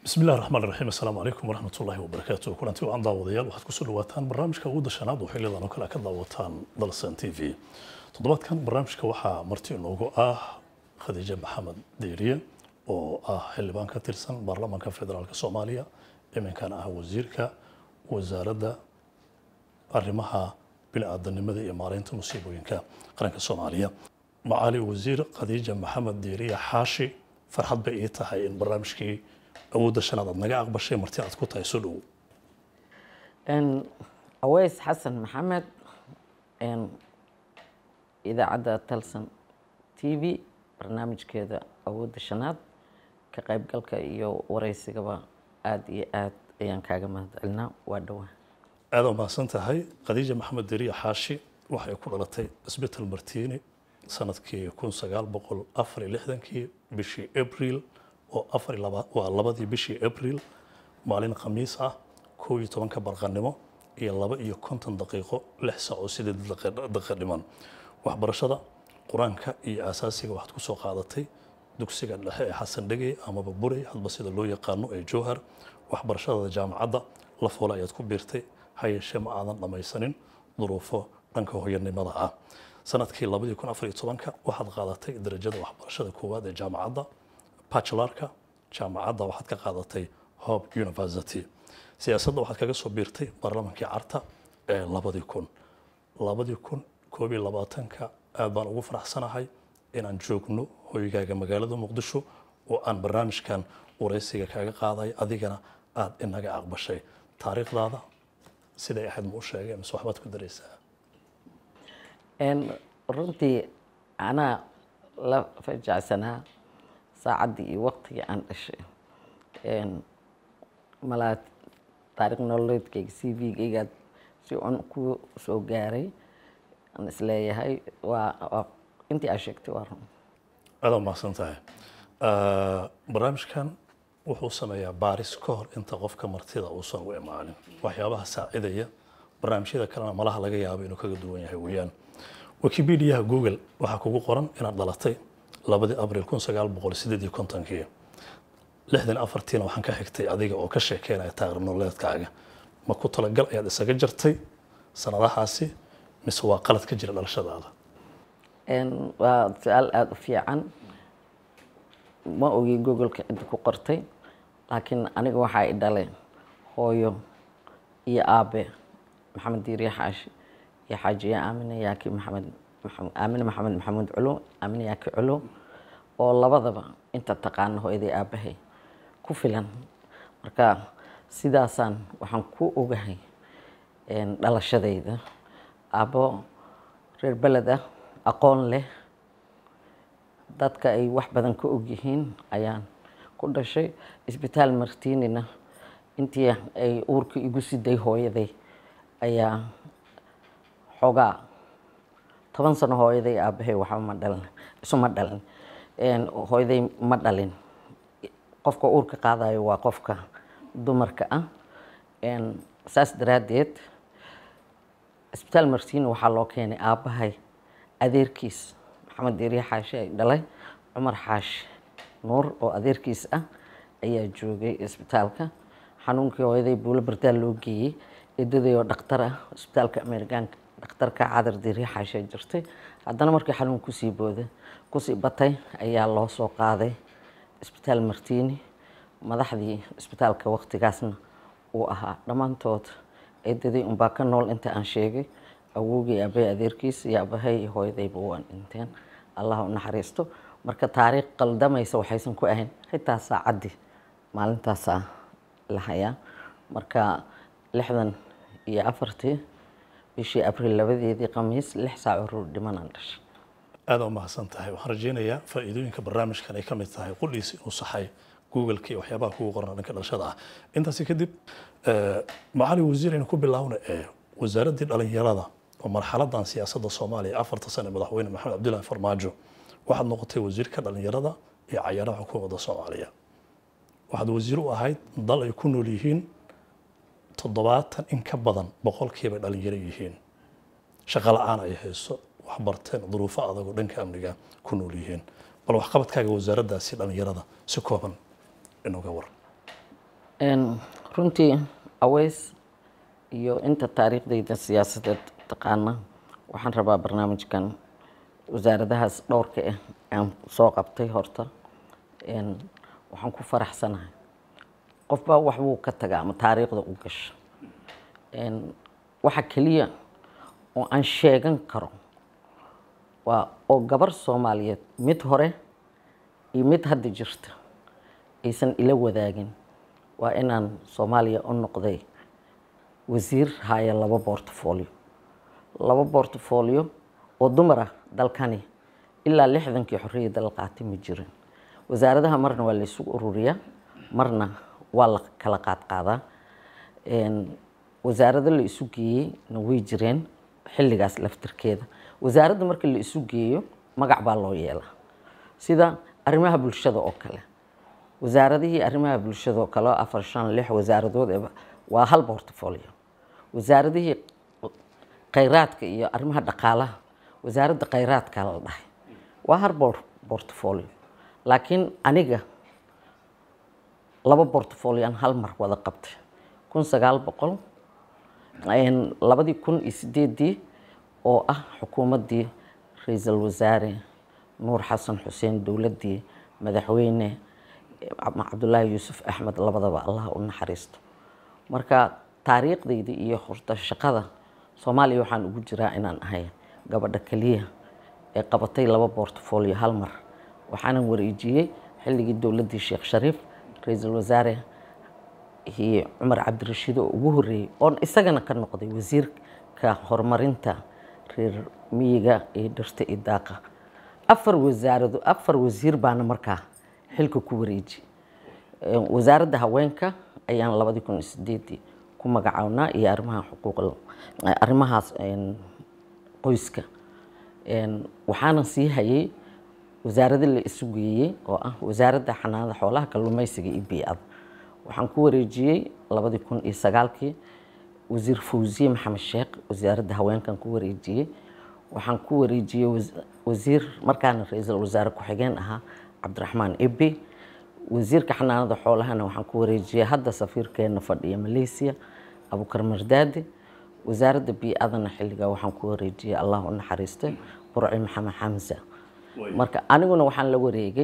bismi illahi raxmaan raxiim assalaamu calaykum waraxmat ullaahi wabarakaatu kulanti waan daawadayaal waxaad kusoo dhawaataan barnaamijka ugu dashanaad oo xiliyadan oo kale ka daawataan dalsan t v toddobaadkan barnaamijka waxaa marti inoogu ah khadiija maxamed deeriye oo ah xildhibaan ka tirsan baarlamaanka federaalk soomaaliya iminkana ah wasiirka wasaaradda arrimaha bini-aadanimada iyo maareynta musiibooyinka qaranka soomaaliya macaali wasiir khadiija maxamed deeriye xaashi farxad bay ii tahay in barnaamijkii awoodda shanaad aad naga aqbashay marti aad ku tahay soo dhow aweys xasan maxamed idaacadda talsan t v barnaamijkeeda awoodda shanaad ka qaybgalka iyo wareysigaba aada iyo aad ayaan kaaga mahadcelinaa waa dhowaa aada u mahadsan tahay khadiija maxamed deriya xaashi waxay ku dhalatay isbital martiini sanadkii kun sagaal boqol afar iyo lixdankii bishii abril oo afar iyo laba waa labadii bishii abril maalin khamiis ah kow iyo tobanka barqanimo iyo laba iyo konton daqiiqo lix saac oo sideed daqiiqa dhiman waxbarashada qur-aanka iyo asaasiga waxaad kusoo qaadatay dugsiga dhexe ee xasan dhegey amaba burey hadba sida loo yaqaano ee jowhar waxbarashada jaamacadda la foole ayaad ku biirtay ha yeeshee ma aadan dhammaysanin duruufo dhanka hooyanimada ah sanadkii labadii kun afar iyo tobanka waxaad qaadatay darajada waxbarashada koowaad ee jaamacadda bachelarka jaamacadda waxaad ka qaadatay hope university siyaasadda waxaad kaga soo biirtay baarlamaankii carta ee labadii kun labadii kun koob iyo labaatanka aad baan ugu faraxsanahay inaan joogno hoygaaga magaalada muqdisho oo aan barnaamijkan wareysiga kaaga qaaday adigana aad inaga aqbashay taariikhdaada siday ahayd ma u sheegay mise waxbaad ku daraysaa runtii anaa la fajacsanaa saacaddii iyo waqtigii aan dhashay malaa taarikh nololeedkayga c v-gaygaad si un ku soo gaaray aan isleeyahay waa waa intii aa sheegtay waa run aada mahadsan tahay barnaamijkan wuxuu sameeyaa baaris ka hor inta qofka martida uusan u imaanin waxyaabaha saacidaya barnaamijyada kalena malaha laga yaabo inuu kaga duwan yahay weeyaan wikipediaha google waxaa kugu qoran inaad dhalatay labadii abril kun sagaal boqol sideed iyo kontonkii lixdan afartiina waxaan ka xigtay adiga oo ka sheekeynaya taariikh nololeedkaaga ma ku talagal ayaad isaga jartay sanadahaasi mise waa qalad ka jira dhalashadaada waa su-aal aada u fiican ma ogi googoleka cidda ku qortay laakiin aniga waxaa i dhalay hooyo iyo aabe maxamed diiriye xaashi iyo xaajiye aamine yaaki maxamed aamine maxamed maxamuud culo aamine yaaki culo oo labadaba inta taqaana hooyaday aabahay ku filan marka sidaasaan waxaan ku ogahay dhalashadayda aabbo reer beled ah aqoon leh dadka ay wax badan ka ogyihiin ayaan ku dhashay isbitaal martiinina intii ay uurka igu siday hooyaday ayaa xoogaa toban sano hooyaday aabahay waxba ma dhalin isuma dhalin hooyaday ma dhalin qofka uurka qaadayo waa qofka dumarka ah saas daraaddeed isbitaal martiini waxaa loo keenay aabbahay adeerkiis maxamed deeriye xaashi ay dhalay cumar xaashi nuur oo adeerkiis ah ayaa joogay isbitaalka xanuunkii hooyaday buulo bardaal loo geeyey eedaday oo dhakhtar ah isbitaalka amerikaanka dhakhtarka cadar deeriye xaashi ay jirtay haddana markii xanuun kusii booday kusii batay ayaa loo soo qaaday isbitaal martiini madaxdii isbitaalka waqtigaasna uu ahaa dhammaantood eedaday unbaa ka nool inta aan sheegay awowgii aabbahay adeerkiis iyo aabahay iyo hooyadayba waan dhinteen allah u naxariisto marka taariikh qaldamaysa waxaysan ku ahayn xitaa saacaddii maalintaasaa la hayaa marka lixdan iyo afartii bishii abriil labadeedii khamiis lix saac urur dhimanaan dhashay aada u mahadsan tahay waxaan rajeynayaa faa'iidooyinka barnaamijkan ay ka mid tahay qudhiis inuu saxay googleka iyo waxyaabaha kugu qoran dhanka dhalashada ah intaasi kadib macali wasiir aynu ku bilaawna ee wasaaraddii dhalinyarada oo marxaladan siyaasadda soomaaliya afarta sane madaxweyne maxamed cabdullaahi farmaajo waxaad noqotay wasiirka dhalinyarada iyo cayaaraha xukuumadda soomaaliya waxaad wasiir u ahayd dal ay ku nool yihiin toddobaatan in ka badan boqolkiiba dhalinyaro yihiin shaqo la-aan ay hayso waxbarteen duruufo adag oo dhanka amniga ku nool yihiin bal waxqabadkaaga wasaaraddaasi dhalinyarada si kooban inooga war Een, runtii aweys iyo inta taariikhdayda siyaasadeed taqaana waxaan rabaa barnaamijkan wasaaradahaas dhowrka ah aan soo qabtay horta Een, waxaan ku faraxsanahay qofbaa wax buu ka tagaa ama taariikhda u gasha Een, waxa keliya oo aan sheegan karo waa oo gabar soomaaliyeed mid hore iyo mid hadda jirta aysan ila wadaagin waa inaan soomaaliya u noqday wasiir haya laba portfolio laba portfolio oo dumar ah dalkani ilaa lixdankii xorriyadda la qaatay ma jirin wasaaradaha marna waa la isugu ururiyaa marna waa la kala qaadqaadaa Een, wasaarado la isu geeyey na way jireen xilligaas laftirkeeda wasaaradda marka la isu geeyo magac baa loo yeelaa sida arrimaha bulshada oo kale wasaaradihii arrimaha bulshada oo kale oo afar shan lix wasaaradood ee waa hal portfolio wasaaradihii khayraadka iyo arrimaha dhaqaalaha wasaaradda khayraadka la dhahay waa hal por- portfolio laakiin aniga laba portfolio aan hal mar wada qabtay kun sagaal boqol een, labadii kun iyo sideedii oo ah xukuumaddii ra-iisul wasaare nuur xasan xuseen dowladdii madaxweyne Cab- cabdullaahi yuusuf axmed labadaba allah u naxariisto marka taariikhdayda iyo horta shaqada soomaaliya waxaan ugu jiraa inaan ahay gabadha keliya ee qabatay laba portfolio hal mar waxaanan wareejiyey xilligii dowladdii sheekh shariif ra-iisul wasaare iyo cumar cabdirashiid oo ugu horreeyey oon isagana ka noqday wasiirka horumarinta reer miyiga iyo dhirta iyo daaqa afar wasaarado afar wasiir baana markaa xilka ku wareeji Een, wasaaradda haweenka ayaan labadii kun iyo sideedii ku magacawnaa iyo arrimaha xuquuqal arrimahaas een, qoyska Een, waxaana sii hayay wasaarada la isu geeyey oo ah wasaaradda xanaanada xoolaha kalluumeysiga iyo bii'ada waxaan ku wareejiyey labadii kun iyo sagaalkii wasiir fawziye maxamed sheekh wasaaradda haweenkan ku wareejiyey waxaan ku wareejiyey was- wasiir markaana ra-iisul wasaare ku-xigeen ahaa cabdiraxmaan ebe wasiirka xanaanada xoolahana waxaan ku wareejiyey hadda safiirkeena fadhiya malaysia abukar mardaadi wasaaradda bii'adana xilligaa waxaan ku wareejiyey allah u naxariistay burci maxamed xamsa marka aniguna waxaan la wareegay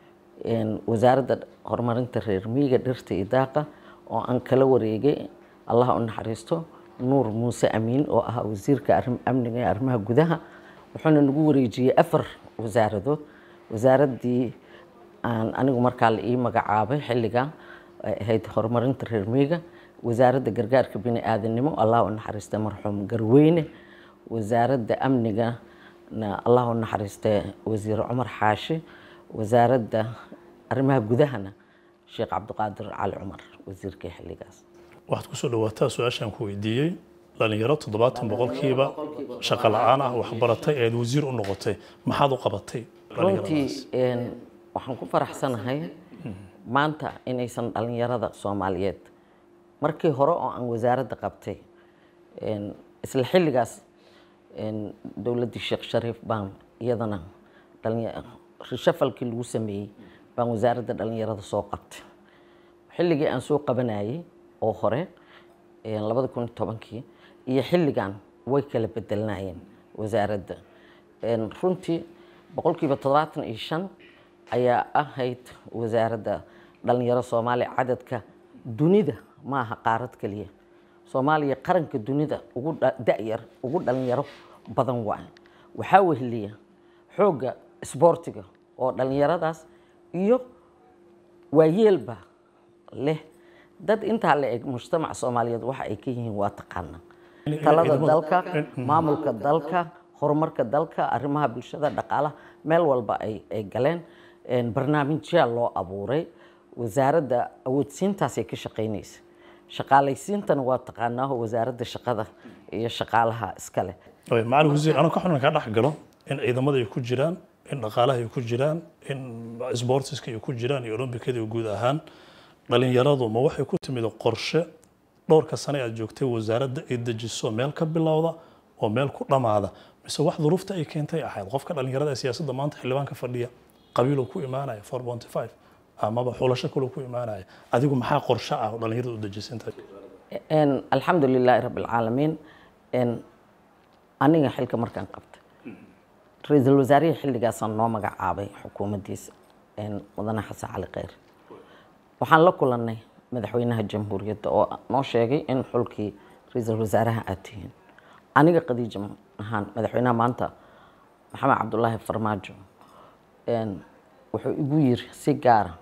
een, wasaaradda horumarinta reer miyiga dhirta iyo daaqa oo aan kala wareegay allah u naxariisto nuur muuse amiin oo ahaa wasiirka arrim- amniga ee arrimaha gudaha wuxuuna nagu wareejiyey afar wasaaradood wasaaraddii aan anigu markaa la ii magacaabay xilliga ay ahayd horumarinta reer miyiga wasaaradda gargaarka bini aadanimo allah u naxariista marxuum garweyne wasaaradda amniga na allah u naxariista wasiir cumar xaashi wasaaradda arrimaha gudahana sheekh cabdiqaadir cali cumar wasiirkii xilligaas waxaad kusoo dhawaataa su-aashaan ku weydiiyey dhalinyaro toddobaatan boqolkiiba shaqo la-aan ah waxbaratay eed wasiir u noqotay maxaad u qabatay runtii een, waxaan ku faraxsanahay maanta inaysan dhalinyarada soomaaliyeed markii hore oo aan wasaaradda qabtay een, isla xilligaas een, dowladdii sheekh shariif baan iyadana dhalinya- rishafalkii lagu sameeyey baan wasaaradda dhalinyarada soo qabtay xilligii aan soo qabanayay oo hore een, labada kun iyo tobankii iyo xilligan way kala bedelnaayeen wasaaradda Een, runtii boqolkiiba toddobaatan iyo shan ayaa ahayd wasaaradda dhalinyaro soomaaliya cadadka dunida ma aha qaarad keliya soomaaliya qaranka dunida ugu dha- da'yar ugu dhalinyaro badan waay waxaa weheliya xoogga isboortiga oo dhalinyaradaas iyo waayeelba leh dad intaa la eg mujtamaca soomaaliyeed waxa ay ka yihiin waa taqaana talada dalka maamulka dalka horumarka dalka arrimaha bulshada dhaqaalaha meel walba ay ay galeen Een, barnaamijyaa loo abuuray wasaaradda awoodsiintaasay ka shaqaynaysa shaqaalaysiintana waa taqaanaaho wasaaradda shaqada iyo shaqaalaha iskale Oy, macalin wasiir anuu ka xunna kaa dhex galo in ciidamada ay ku jiraan in dhaqaalaha ay ku jiraan in sportiska ay ku jiraan iyo olombikada iyo guud ahaan dhalinyaradu ma waxay ku timid qorshe dhowrka sane aad joogtay wasaaradda ay dejiso meel ka bilowda oo meel ku dhammaada mise wax duruufta ay keentay ahayd qofka dhalinyarada ee siyaasadda maanta xildhibaanka fadhiya qabiiluu ku imaanaya 4.5 amaba xulasho kale ku imaanaya adigu maxaa qorshe ah oo dhallinyarada u dejisanta Een, alxamdu lilaahi rabi alcaalamiin Een, aniga xilka markaan qabtay ra-iisul wasaarihii xilligaasaan noo magacaabay xukuumaddiisa een, mudane xasan cali kheyr waxaan la kulannay madaxweynaha jamhuuriyadda oo noo sheegay in xulkii ra-iisul wasaaraha aad tihiin aniga khadiija ahaan madaxweynaha maanta maxamed cabdulaahi farmaajo een, wuxuu igu yiri si gaara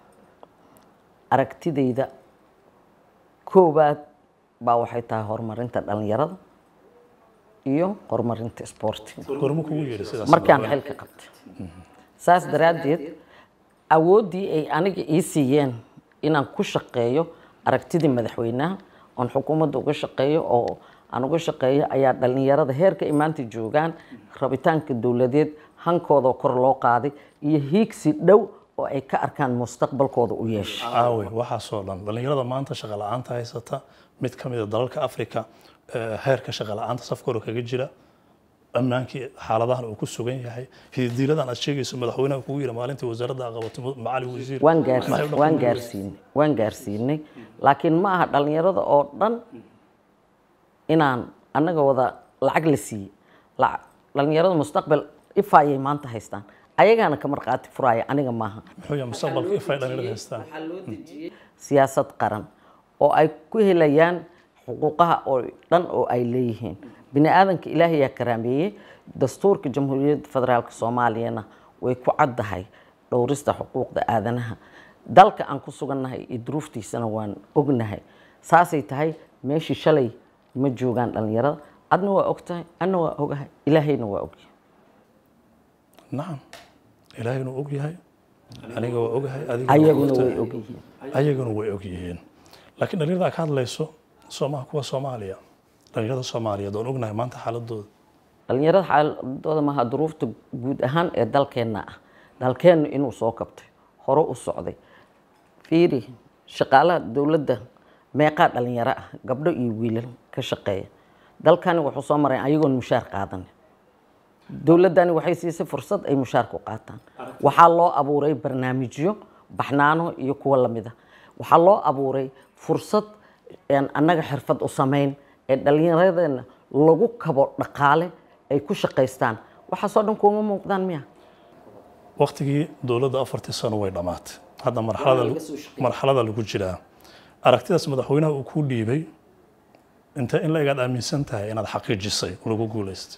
aragtidayda koowaad baa waxay tahay horumarinta dhalinyarada iyo horumarinta isboortiga gormo kugu yeedhi sidaas markaan xilka qabtay saas daraaddeed awooddii ay aniga ii siiyeen inaan ku shaqeeyo aragtidii madaxweynaha oon xukuumadda uga shaqeeyo oo aan uga shaqeeyo ayaa dhalinyarada heerka ay maanta joogaan rabitaanka dowladeed hankoodoo kor loo qaaday iyo hiigsi dhow oo ay ka arkaan mustaqbalkooda u yeeshay aawe waxaasoo dhan dhallinyarada maanta shaqa la-aanta haysata mid ka mid a dalalka africa eh, heerka shaqa la-aanta safkooda kaga jira ammaankii xaaladahan uu ku sugan yahay hididiiladan aad sheegayso madaxweynaha kugu yiri maalintii wasaaradda aa qabatay macali wasiir waan gaars maxay u waan dhaqan gaarsiinay waan gaarsiinay laakiin ma aha dhalinyarada oo dhan inaan annaga wada lacag la siiyey Lac- dhalinyarada mustaqbal ifaayay maanta haystaan ayagaana ka marqaati furaya aniga maaha muxuu yahay mustaqbalka ifay dhallinyarada haystaan siyaasad qaran oo ay ku helayaan xuquuqaha oo dhan oo ay leeyihiin bini aadanka ilaahay yaa karaameeyey dastuurka jamhuuriyadda federaalka soomaaliyana way ku caddahay dhowrista xuquuqda aadanaha dalka aan ku sugannahay iyo duruuftiisana waan ognahay saasay tahay meeshii shalay ma joogaan dhalinyarada adna waa ogtahay adna waa ogahay ilaahayna waa ogyahay nacam ilaahayna og yahay aniga waa ogahay adiga ayaguna way ogyihiin ayaguna way og yihiin laakiin dhalinyarada aad ka hadlayso soomaha kuwa soomaaliya dhalinyarada soomaaliyeed oon ognahay maanta xaaladooda dhalinyarada xaaladooda maaha duruufta guud ahaan ee dalkeenna ah dalkeennu inuu soo kabtay hore u socday fiiri shaqaalaha dowladda meeqaa dhalinyaro ah gabdho iyo wiilal ka shaqeeya dalkani wuxuu soo maray ayagoon mushaar qaadan dowladdani waxay siisay fursad ay mushaar ku qaataan waxaa loo abuuray barnaamijyo baxnaano iyo kuwa lamida waxaa loo abuuray fursad een annaga xirfad u samayn ee dhallinyaradeenna lagu kabo dhaqaale ay ku shaqaystaan waxaasoo dhan kuuma muuqdaan miya waqtigii dowladda afartii sano way dhammaatay hadda marxalada marxalada lagu jiraa aragtidaas madaxweynaha uu kuu dhiibay inta in la egaad aaminsan tahay inaad xaqiijisay oo lagu guulaystay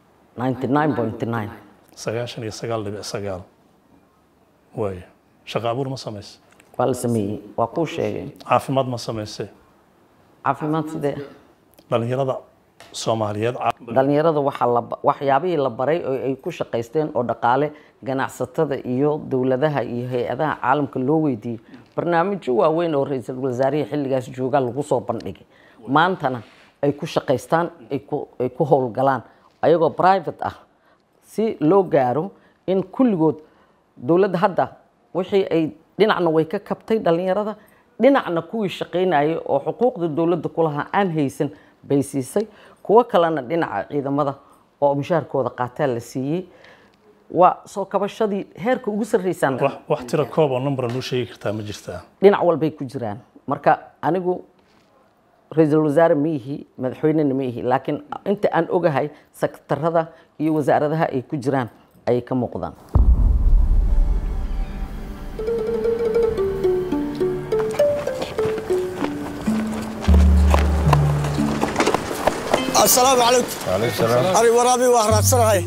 99.9 sagaashan iyo sagaal dhibic sagaal waaye shaqo abuur ma samayse waa la sameeyey waa kuu sheegay caafimaad ma samayse caafimaad sidee dhalinyarada soomaaliyeed ca- dhalinyarada waxaa la ba- waxyaabihii la baray oo ay ku shaqaysteen oo dhaqaale ganacsatada iyo dowladaha iyo hay-adaha caalamka loo weydiiyey barnaamijyo waaweyn oo ra-iisul wasaarihii xilligaas joogaa lagu soo bandhigay maantana ay ku shaqaystaan ay ku- ay ku howlgalaan ayagoo private ah si loo gaaro in kulligood dowladda hadda wixii ay dhinacna way ka kabtay dhalinyarada dhinacna kuwii shaqaynayay oo xuquuqda dowladda ku lahaa aan haysan bay siisay kuwo kalena dhinaca ciidamada oo mushaharkooda qaataa la siiyey waa soo kabashadii heerka ugu sarreysaan wax wax tira koob oo numbera noo sheegi kartaa ma jirtaa dhinac walbay ku jiraan marka anigu ra-iisul wasaare ma ihi madaxweynena ma ihi laakiin inta aan ogahay sektarada iyo wasaaradaha ay ku jiraan ayay ka muuqdaan asalaamu calaykum ani waraabii waa raadsanahay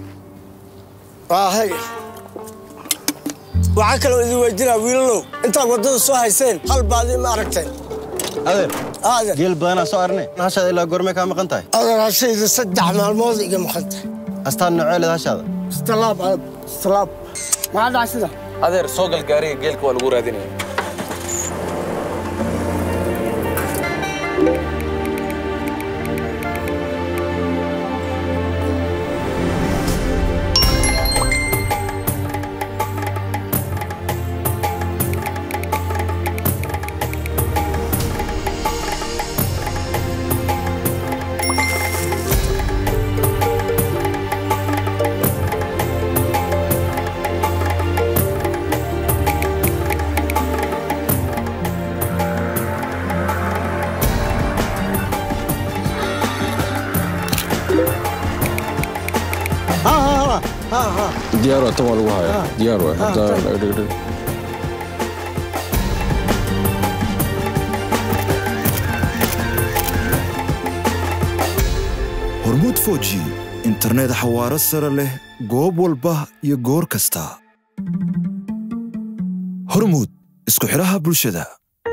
hay waxaa kaloo idin weydinaa wiilalow intaad waddada soo hayseen hal baadi ma aragteen adeer adeer geel badanaa soo arne hashaada ilaa goormee kaa maqan tahay adeer hashayda saddex maalmood iga maqanta astaan nooceeled hashaada istalaab aad istalaab maxaa dhacay sida adeer soo gal gaariga geelka waa lagu raadinaya ha ha diyaar waa tan waa lagu hayaa diyaar waa hadda dhigdhig hormuud foji internet xawaaro sare leh goob walba iyo goor kasta hormuud isku xidhaha bulshada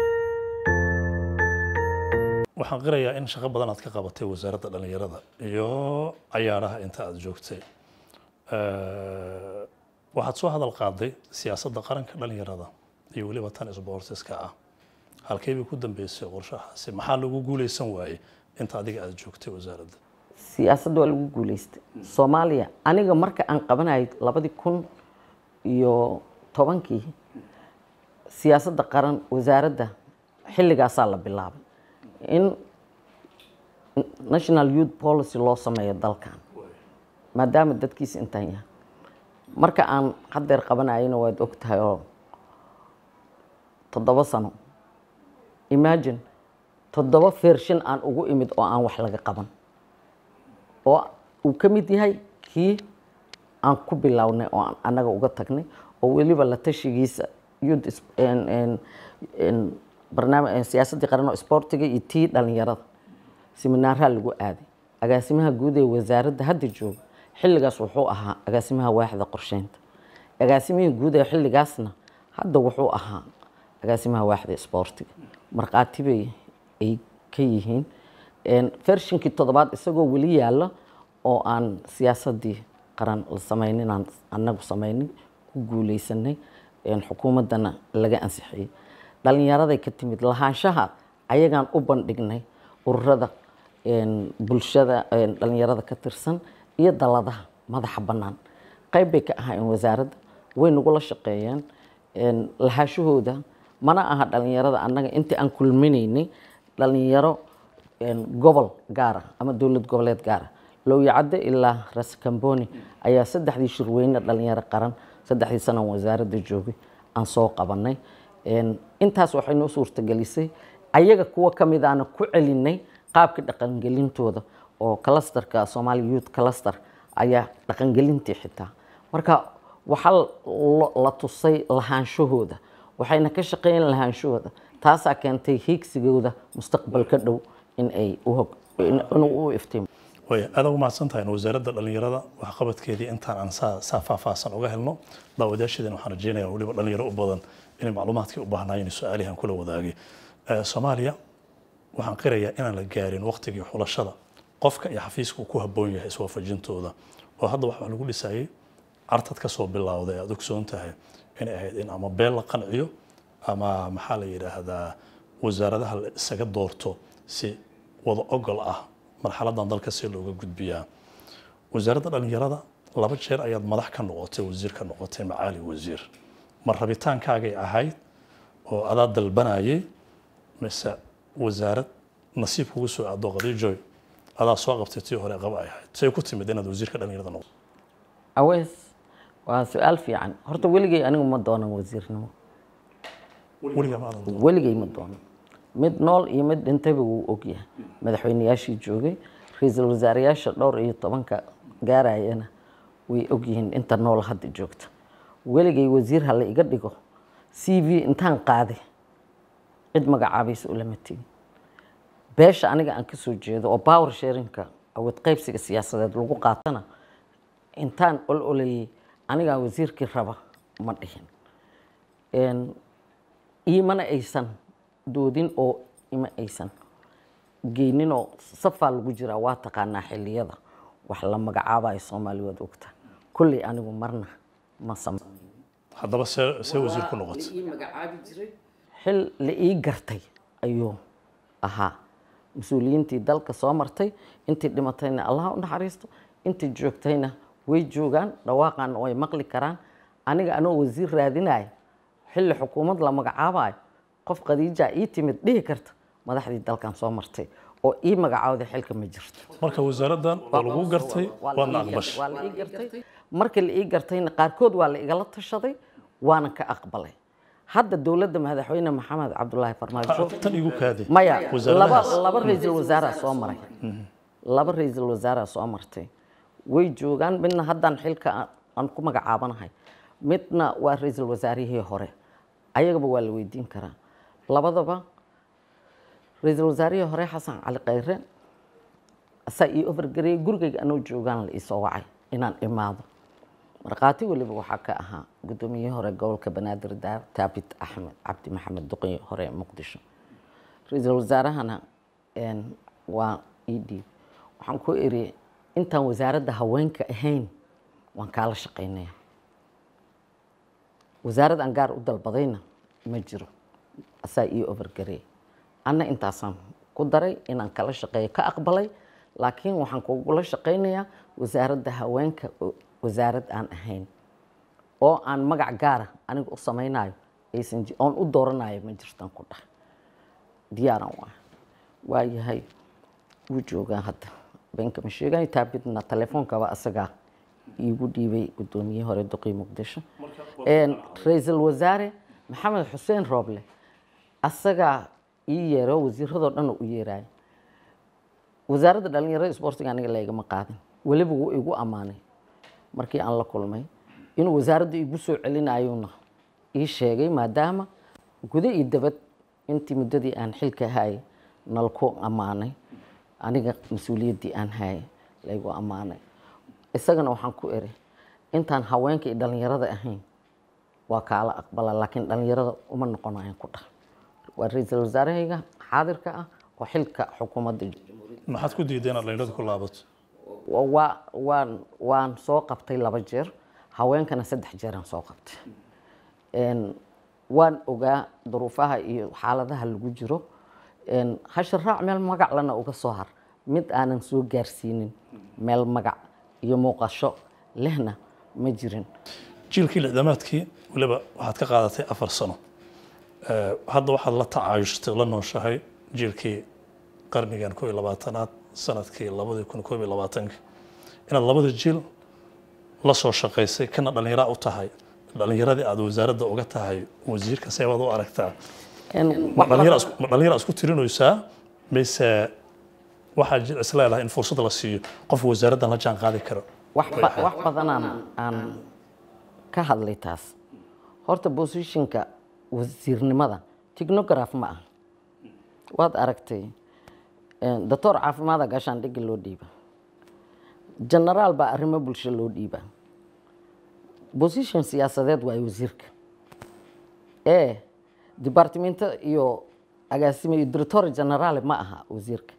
waxaan qirayaa in shaqo badan aad ka qabatay wasaaradda dhallinyarada iyo cayaaraha inta aad joogtay Eh, waxaad soo hadal qaaday siyaasadda qaranka dhallinyarada iyo weliba tan isboortiska ah halkee bay ku dambeysay qorshahaasi maxaa lagu guuleysan waayey inta adiga aad joogtay wasaaradda siyaasadda waa lagu guuleystay soomaaliya aniga marka aan qabanayay labadii kun iyo tobankii siyaasadda qaran wasaaradda xilligaasaa la bilaabay in national youth policy loo sameeyo dalkan maadaama dadkiisa intaan yahay marka aan haddeer qabanayana waad og tahay oo toddoba sano imagine toddoba fershin aan ugu imid oo aan wax laga qaban oo uu ka mid yahay kii aan ku bilownay oo aan annaga uga tagnay oo weliba la tashigiisa youth is- en- en- en- barnaamij en siyaasaddii qaran oo isboortiga iyo tii dhallinyarada siminaaraa lagu aaday agaasimaha guud ee wasaaradda hadda jooga xilligaas wuxuu ahaa agaasimaha waaxda qorsheynta agaasimihii guud ee xilligaasna hadda wuxuu ahaa agaasimaha waaxda isboortiga markhaati bay ay ka yihiin En, fershinkii toddobaad isagoo weli yaalla oo aan siyaasaddii qaran la samaynin aan annagu samaynin ku guuleysanay En, xukuumaddana laga ansixiyey dhallinyaraday ka timid lahaanshaha ayagaan u bandhignay ururada en, bulshada en, dhallinyarada ka tirsan iyo daladaha madaxa bannaan qayb bay ka ahaayeen wasaaradda way nagula shaqeeyeen En, lahaashahooda mana aha dhallinyarada annaga intii aan kulminaynay dhallinyaro en, gobol gaara ama dowlad goboleed gaara lowyacadde ilaa raskamboni ayaa saddexdii shirweyne dhalinyaro qaran saddexdii sanan wasaaradda joogay aan soo qabanay En, intaas waxay noo suurtagelisay ayaga kuwa ka mid aana ku celinay qaabkii dhaqangelintooda oo clusterka Somali Youth Cluster ayaa dhaqangelintii xitaa marka waxaa lo- la tusay lahaanshahooda waxayna ka shaqeeyeen lahaanshahooda taasaa keentay hiigsigooda mustaqbalka dhow in ay u hog in- inuu u iftiimo way aad ugu mahadsan tahay wasaaradda dhallinyarada waxqabadkeedii intaan aan saa saa faahfaahsan uga helno daawadayaasheedina waxaan rajeynayaa weliba dhalinyaro u badan inay macluumaadkii u baahnaayeen su-aalihan kula wadaagay Eh, soomaaliya waxaan qirayaa inaan la gaarin waqtigii xulashada qofka iyo xafiiska uu ku habboon yahay iswaafajintooda oo hadda waxaa lagu dhisayay cartad ka soo bilowday aad ogsoon tahay inay ahayd in ama beel la qanciyo ama maxaa la yidhaahdaa wasaaradaha la isaga doorto si wada ogol ah marxaladan dalka si looga gudbiyaa wasaaradda dhallinyarada laba jeer ayaad madax ka noqotay wasiir ka noqotay macaali wasiir ma rabitaankaagay ahayd oo adaa dalbanayay mise wasaarad nasiib kugu soo aado qadiijoy adaa soo qabtay tii hore qaba ay ahayd say ku timid inaad wasiirka dhallinyarada noqoto awees waa su-aal fiican horta weligay anigu ma doonan wasiirnimo weligaa ma aadan doon weligay ma doonan mid nool iyo mid dhintayba wuu ogyahay madaxweyneyaashii joogay ra-iisul wasaareyaasha dhowr iyo tobanka gaarayana way ogyihiin inta nool hadda joogta weligay wasiir ha la iga dhigo c v intaan qaaday cid magacaabaysa ulama tegin beesha aniga aan ka soo jeedo oo power sharinka awood qaybsiga siyaasadeed lagu qaatana intaan ol olayay anigaa wasiirkii raba ma dhihin En, iimana aysan doodin oo ima aysan geynin oo safaa lagu jiraa waa taqaanaa xilliyada wax la magacaabayo soomaali waad ogta kolley anigu marna ma sama haddaba see see wasiir ku noqotay xil la ii gartay ayuu ahaa mas-uuliyiintii dalka soo martay intii dhimatayna allah u naxariisto intii joogtayna way joogaan dhawaaqan way maqli karaan aniga anoo wasiir raadinayo xilli xukuumad la magacaabayo qof khadiija ii timid dhihi karta madaxdii dalkan soo martay oo ii magacaawday xilka ma jirto marka wasaaraddan waa lagu gartay Waa la waadna ii gar- aqbashay waa la ii gartay markii la ii gartayna qaarkood waa la igala tashaday waana ka aqbalay hadda dowladda madaxweyne maxamed cabdulaahi farmaajo tan igu kaadi maya laba wasaaradahaas laba ra-iisul wasaaraa soo maray laba ra-iisul wasaaraa soo martay way joogaan midna haddaan xilka aan- aan ku magacaabanahay midna waa ra-iisul wasaarihii hore ayagaba waa la weydiin karaa labadaba ra-iisul wasaarihii hore xasan cali khayre asaa ii overgareeyey gurigayga anoo joogaan la iisoo wacay inaan imaado markhaati weliba waxaa ka ahaa guddoomiyihii hore gobolka banaadir daar taabit axmed cabdi maxamed duqi hore ee muqdisho ra-iisul wasaarahana een, waa ii dhiib waxaan ku iri intaan wasaaradda haweenka ahayn waan kaala shaqaynaya wasaarad aan gaar u dalbadayna ma jiro asaa ii overgareey anna intaasaan ku daray inaan kala shaqeeyo ka aqbalay laakiin waxaan kugula shaqaynayaa wasaaradda haweenka oo wasaarad aan ahayn oo aan magac gaara aniga u samaynayo aysan ji- oon u dooranayo ma jirtaan ku dhahay diyaaran waa waayahay wuu joogaa hadda beenka ma sheegayo taabidna teleefoonkaba asagaa iigu dhiibay guddoomiyihii hore duqii muqdisho Een, ra-iisul wasaare maxamed xuseen rooble asagaa ii yeero wasiiradoo dhan u yeerayo wasaaradda dhalinyarada isboortiga aniga laygama qaadin weliba wuu igu ammaanay markii aan la kulmay inuu wasaaradda igu soo celinayuna ii sheegay maadaama guda iyo dabad intii muddadii aan xilka hayay nalku ammaanay aniga mas-uuliyaddii aan hayay laygu ammaanay isagana waxaan ku eri intaan haweenka iyo dhalinyarada ahayn waa kaala aqbala laakiin dhalinyarada uma noqonayan ku dhah waa ra-iisul wasaarahayga xaadirka ah oo xilka xukuumadda maxaad ku diiday inaad dhalinyarada ku laabato waa waan waan soo qabtay laba jeer haweenkana saddex jeeraan soo qabtay Een, waan ogaa duruufaha iyo xaaladaha lagu jiro Een, hashir raac meel magac lana uga soo har mid aanan soo gaarsiinin meel magac iyo muuqasho lehna ma jirin jiilkii lixdamaadkii weliba waxaad ka qaadatay afar sano Eh, hadda waxaad la tacaayushtay la nooshahay jiilkii qarnigan koob iyo labaatanaad sanadkii labadii kun koob iyo labaatanki inaad labada jiil la soo shaqaysay kana dhallinyara u tahay dhallinyaradii aad wasaaradda uga tahay wasiirka seebaad u aragtaa Een, ma wax dhallinyara badan- isku- ma dhallinyara isku tirinaysaa mise waxaa jir is leedahay in fursad la siiyo qof wasaaraddan la jaan qaadi karo wax ba- wax badanaan aan ka hadlay taas horta positionka wasiirnimada technograph ma ah waad aragtay Een, doctor caafimaada gaashaan dhigi loo dhiiba generaal baa arrimo bulsho loo dhiiba position siyaasadeed waayo wasiirka ee departmento iyo agaasimo iyo director general ma aha wasiirka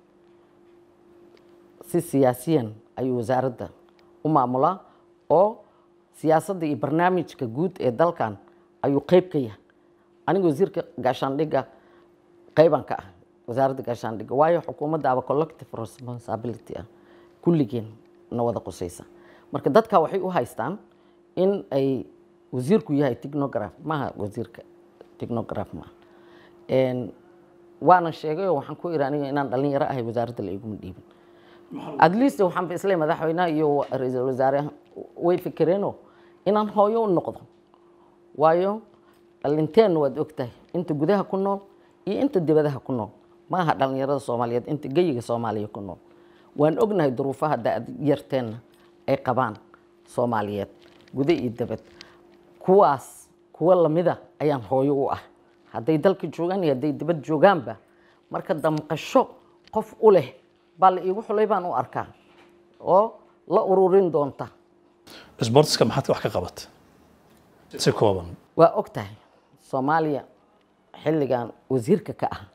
si siyaasiyan ayuu wasaaradda u maamulaa oo siyaasadda iyo barnaamijka guud ee dalkan ayuu qeyb ka yahay aniga wasiirka gaashaandhigga qeybaan ka ah wasaaradda gaashaandhigga waayo xukuumadda aba collective responsibility ah kulligeen na wada qusaysa marka dadka waxay u haystaan in ay wasiirku yahay technograph maaha wasiirka technograph maaha Een, waana sheegay oo waxaan ku iri aniga inaan dhalinyaro ahay wasaaradda la iguma dhiibin at least waxaan ba isleeyahay madaxweynaha iyo ra-iisul wasaare way fikereenoo inaan hooyo u noqdo waayo dhalinteenna waad ogtahay inta gudaha ku nool iyo inta dibadaha ku nool ma aha dhalinyarada soomaaliyeed inta geyiga soomaaliya ku nool waan ognahay duruufaha da-yarteenna ay qabaan soomaaliyeed guda iyo dibad kuwaas kuwa lamida ayaan hooyo u ah hadday dalka joogaan iyo hadday dibad joogaanba marka damqasho qof u leh baa la iigu xulay baan u arkaa oo la ururin doonta sportska maxaad wax ka qabatay si kooban waa og tahay soomaaliya xilligan wasiirka ka ah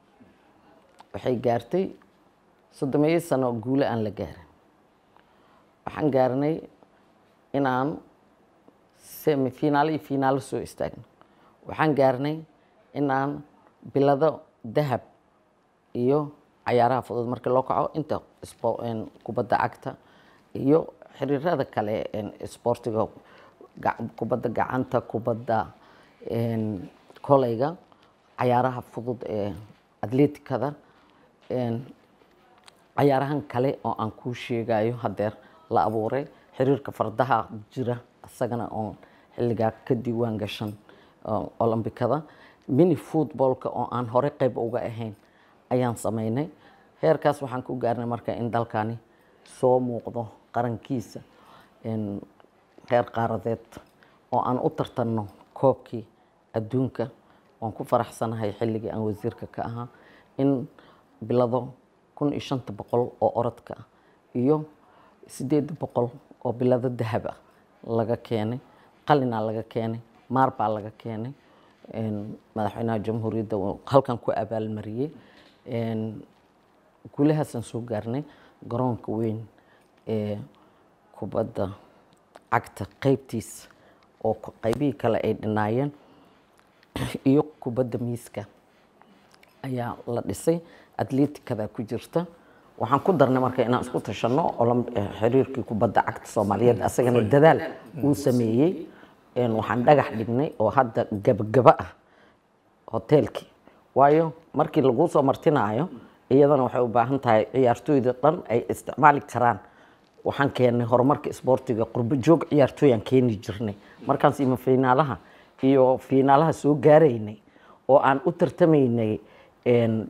waxay gaartay soddomeeyo sano guule aan la gaarin waxaan gaarnay inaan semifinaalo iyo finaalo soo istaagno waxaan gaarnay inaan bilado dahab iyo cayaaraha fudud markii loo kaco inta spo- een, kubadda cagta iyo xiriirada kale een, isboortiga ga- kubadda gacanta kubadda een, koleyga cayaaraha fudud ee atleetikada een, cayaarahan kale oo aan kuu sheegayo hadeer la abuuray xiriirka fardaha jira isagana oo xilligaa ka diiwaan gashan oo olombikada mini footballka oo aan hore qayb uga ahayn ayaan sameynay heerkaas waxaan ku gaarnay marka in dalkani soo muuqdo qarankiisa een, heer qaaradeed oo aan u tartanno koobkii adduunka waan ku faraxsanahay xilligii aan wasiirka ka ahaa in bilado kun iyo shanta boqol oo orodka ah iyo sideed boqol oo bilado dahab ah laga keenay qalinaa laga keenay maar baa laga keenay een, madaxweynaha jamhuuriyadda uu halkan ku abaalmariyey een, guulahaasaan soo gaarnay garoonka weyn ee kubadda cagta qeybtiisa oo ku- qeybihii kale ay dhinaayeen iyo kubadda miiska ayaa la dhisay atleetikada ku jirta waxaan ku darnay marka inaan isku tashanno olom- eh, xiriirkii kubadda cagta soomaaliyeed asagana dadaal uu sameeyey een, waxaan dhagax dhignay oo hadda gabagaba ah hoteelkii waayo markii laguu soo martinaayo iyadana waxay u baahan tahay ciyaartooyda dhan ay isticmaali karaan waxaan keennay horumarka isboortiga qurbo joog ciyaartooyaan keeni jirnay markaan siima fiinaalaha iyo fiinaalaha soo gaaraynay oo aan u tartamaynay een,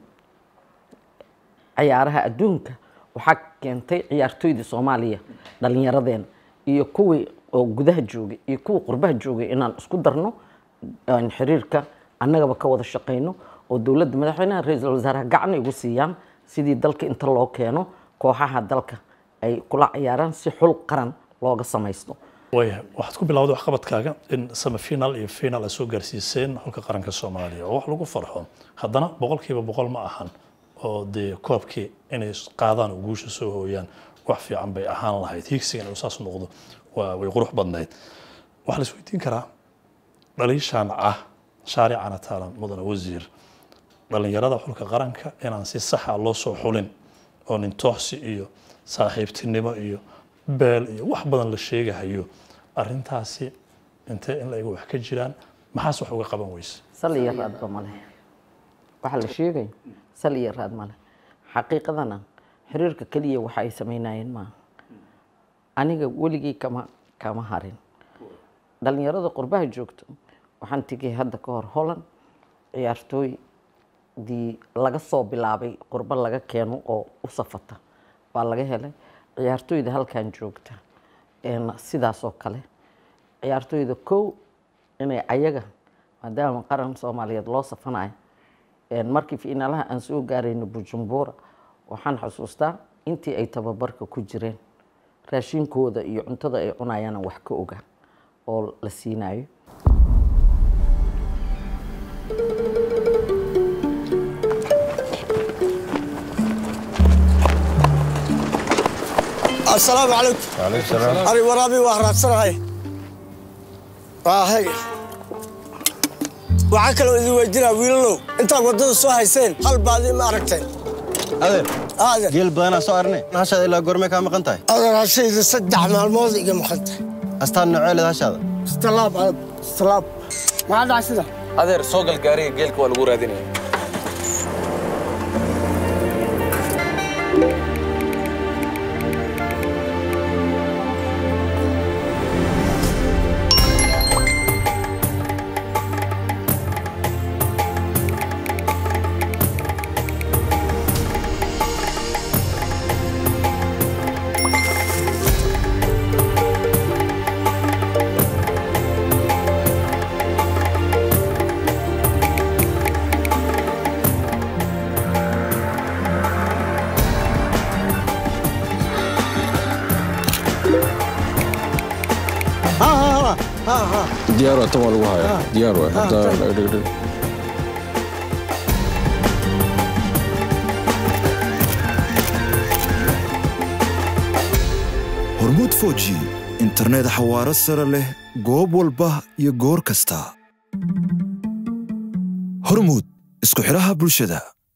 ciyaaraha adduunka waxaa keentay ciyaartooydii soomaaliya dhallinyaradeen iyo kuwii oo gudaha joogay iyo kuwii qurbaha joogay inaan isku darno aan xiriirka annagaba ka wada shaqayno oo dowladda madaxweynaha ra-iisul wasaaraha gacan igu siiyaan sidii dalka inta loo keeno kooxaha dalka ay kula ciyaaraan si xul qaran looga samaysto waayahay waxaad ku bilowday waxqabadkaaga in semifinal iyo final ay soo gaarsiiseen xulka qaranka soomaaliya oo wax lagu farxo haddana boqolkiiba boqol ma ahan oo dee koobkii inay qaadaan oo guusha soo hooyaan wax fiican bay ahaan lahayd hiigsigan inuu saas noqdo waa way qurux badnayd waxaa la isweydiin karaa dhaliishaan ah shaaricana taalan mudane wasiir dhalinyarada xulka qaranka inaan si saxa loo soo xulin oo nintooxsi iyo saaxiibtinimo iyo beel iyo wax badan la sheegahayo arintaasi intee in la ego wax ka jiraan maxaas wax uga qaban weyse sal iyo raadba male waxaa la sheegay sal iyo raad male xaqiiqadana xiriirka keliya waxa ay samaynayeen maaha aniga weligii kama kama harin dhalinyarada qurbaha joogto waxaan tegay hadda ka hor holland ciyaartooydii laga soo bilaabay qurbo laga keeno oo u safata baa laga helay ciyaartooyda halkan joogta een sidaas oo kale ciyaartooyda kow inay ayaga maadaama qaran soomaaliyeed loo safanayo een markii fiinaalaha aan soo gaarayno bujumbura waxaan xusuustaa intii ay tababarka ku jireen raashinkooda iyo cuntada ay cunayaan wax ka oga oo la siinayo assalaamu calaykum ari waraabi waa raadsanahay hay waxaa kaloo idin weydinaa wiilalow intaad waddada soo hayseen hal baadi ma aragteen adeer adeer geel badanaa soo arnay hashaada ilaa goormee kaa maqan tahay adeer hashayda saddex maalmood iga maqanta astaan noceeled hashaada istalaab aad istalaab maxaa dhacay sida adeer soo gal gaariga geelka waa lagu raadinaya ha ha ha ha diyaar waa tan waa lagu hayaa diyaar waay hadda dhigdhig hormuud foji internet xawaaro sare leh goob walba iyo goor kasta hormuud isku xidhaha bulshada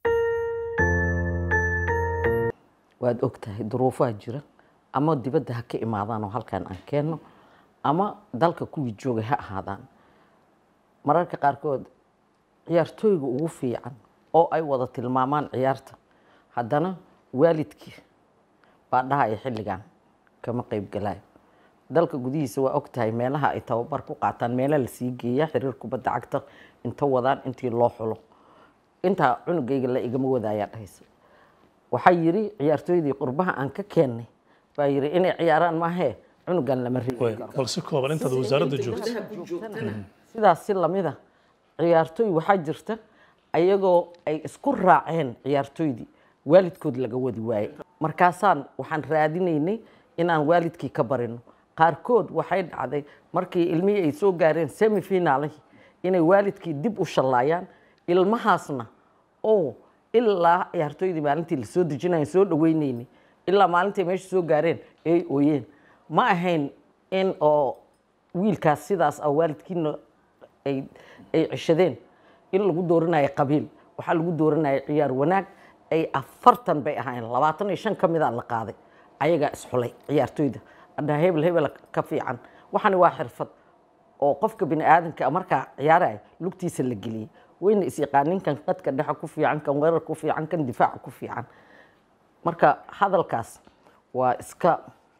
waad og tahay duruufaha jira ama dibadda ha ka imaadaan oo halkan aan keenno ama dalka kuwii joogay ha ahaadaan mararka qaarkood ciyaartooyga ugu fiican oo ay wada tilmaamaan ciyaarta haddana waalidkii baa dhahaya xilligan kama qayb galaayo dalka gudihiisa waa og tahay meelaha ay tababar ku qaataan meela la sii geeya xiriir kubadda cagta inta wadaan intii loo xulo intaa cunugayga la igama wadaayaa dhahaysa waxaa yidhi ciyaartooydii qurbaha aan ka keennay baa yidhi inay ciyaaraan maahee cunugan lama reebi Way, karo bal si kooban intaad wasaaradda joogto sidaas si lamida ciyaartooy waxaa jirta ayagoo ay isku raaceen ciyaartooydii waalidkood laga wadi waaye markaasaan waxaan raadinaynay inaan waalidkii ka barino qaarkood waxay dhacday markii ilmihii ay soo gaareen semifinaalihii inay waalidkii dib u shallaayaan ilmahaasna oo ilaa ciyaartooydii maalintii lasoo dejinayo soo dhaweynaynay ilaa maalintii meesha soo gaareen ay ooyeen ma ahayn in oo wiilkaas sidaas ah waalidkiina ay ay ceshadeen in lagu dooranayo qabiil waxaa lagu dooranaya ciyaar wanaag ay afartan bay ahaayeen labaatan iyo shan ka mida la qaaday ayagaa isxulay ciyaartooyda adhaa hebel hebel ka fiican waxani waa xirfad oo qofka bini aadanka markaa ciyaaraya lugtiisa la geliyey wayna isyaqaanin kan qadka dhexa ku fiican kan weerar ku fiican kan difaaca ku fiican marka hadalkaas waa iska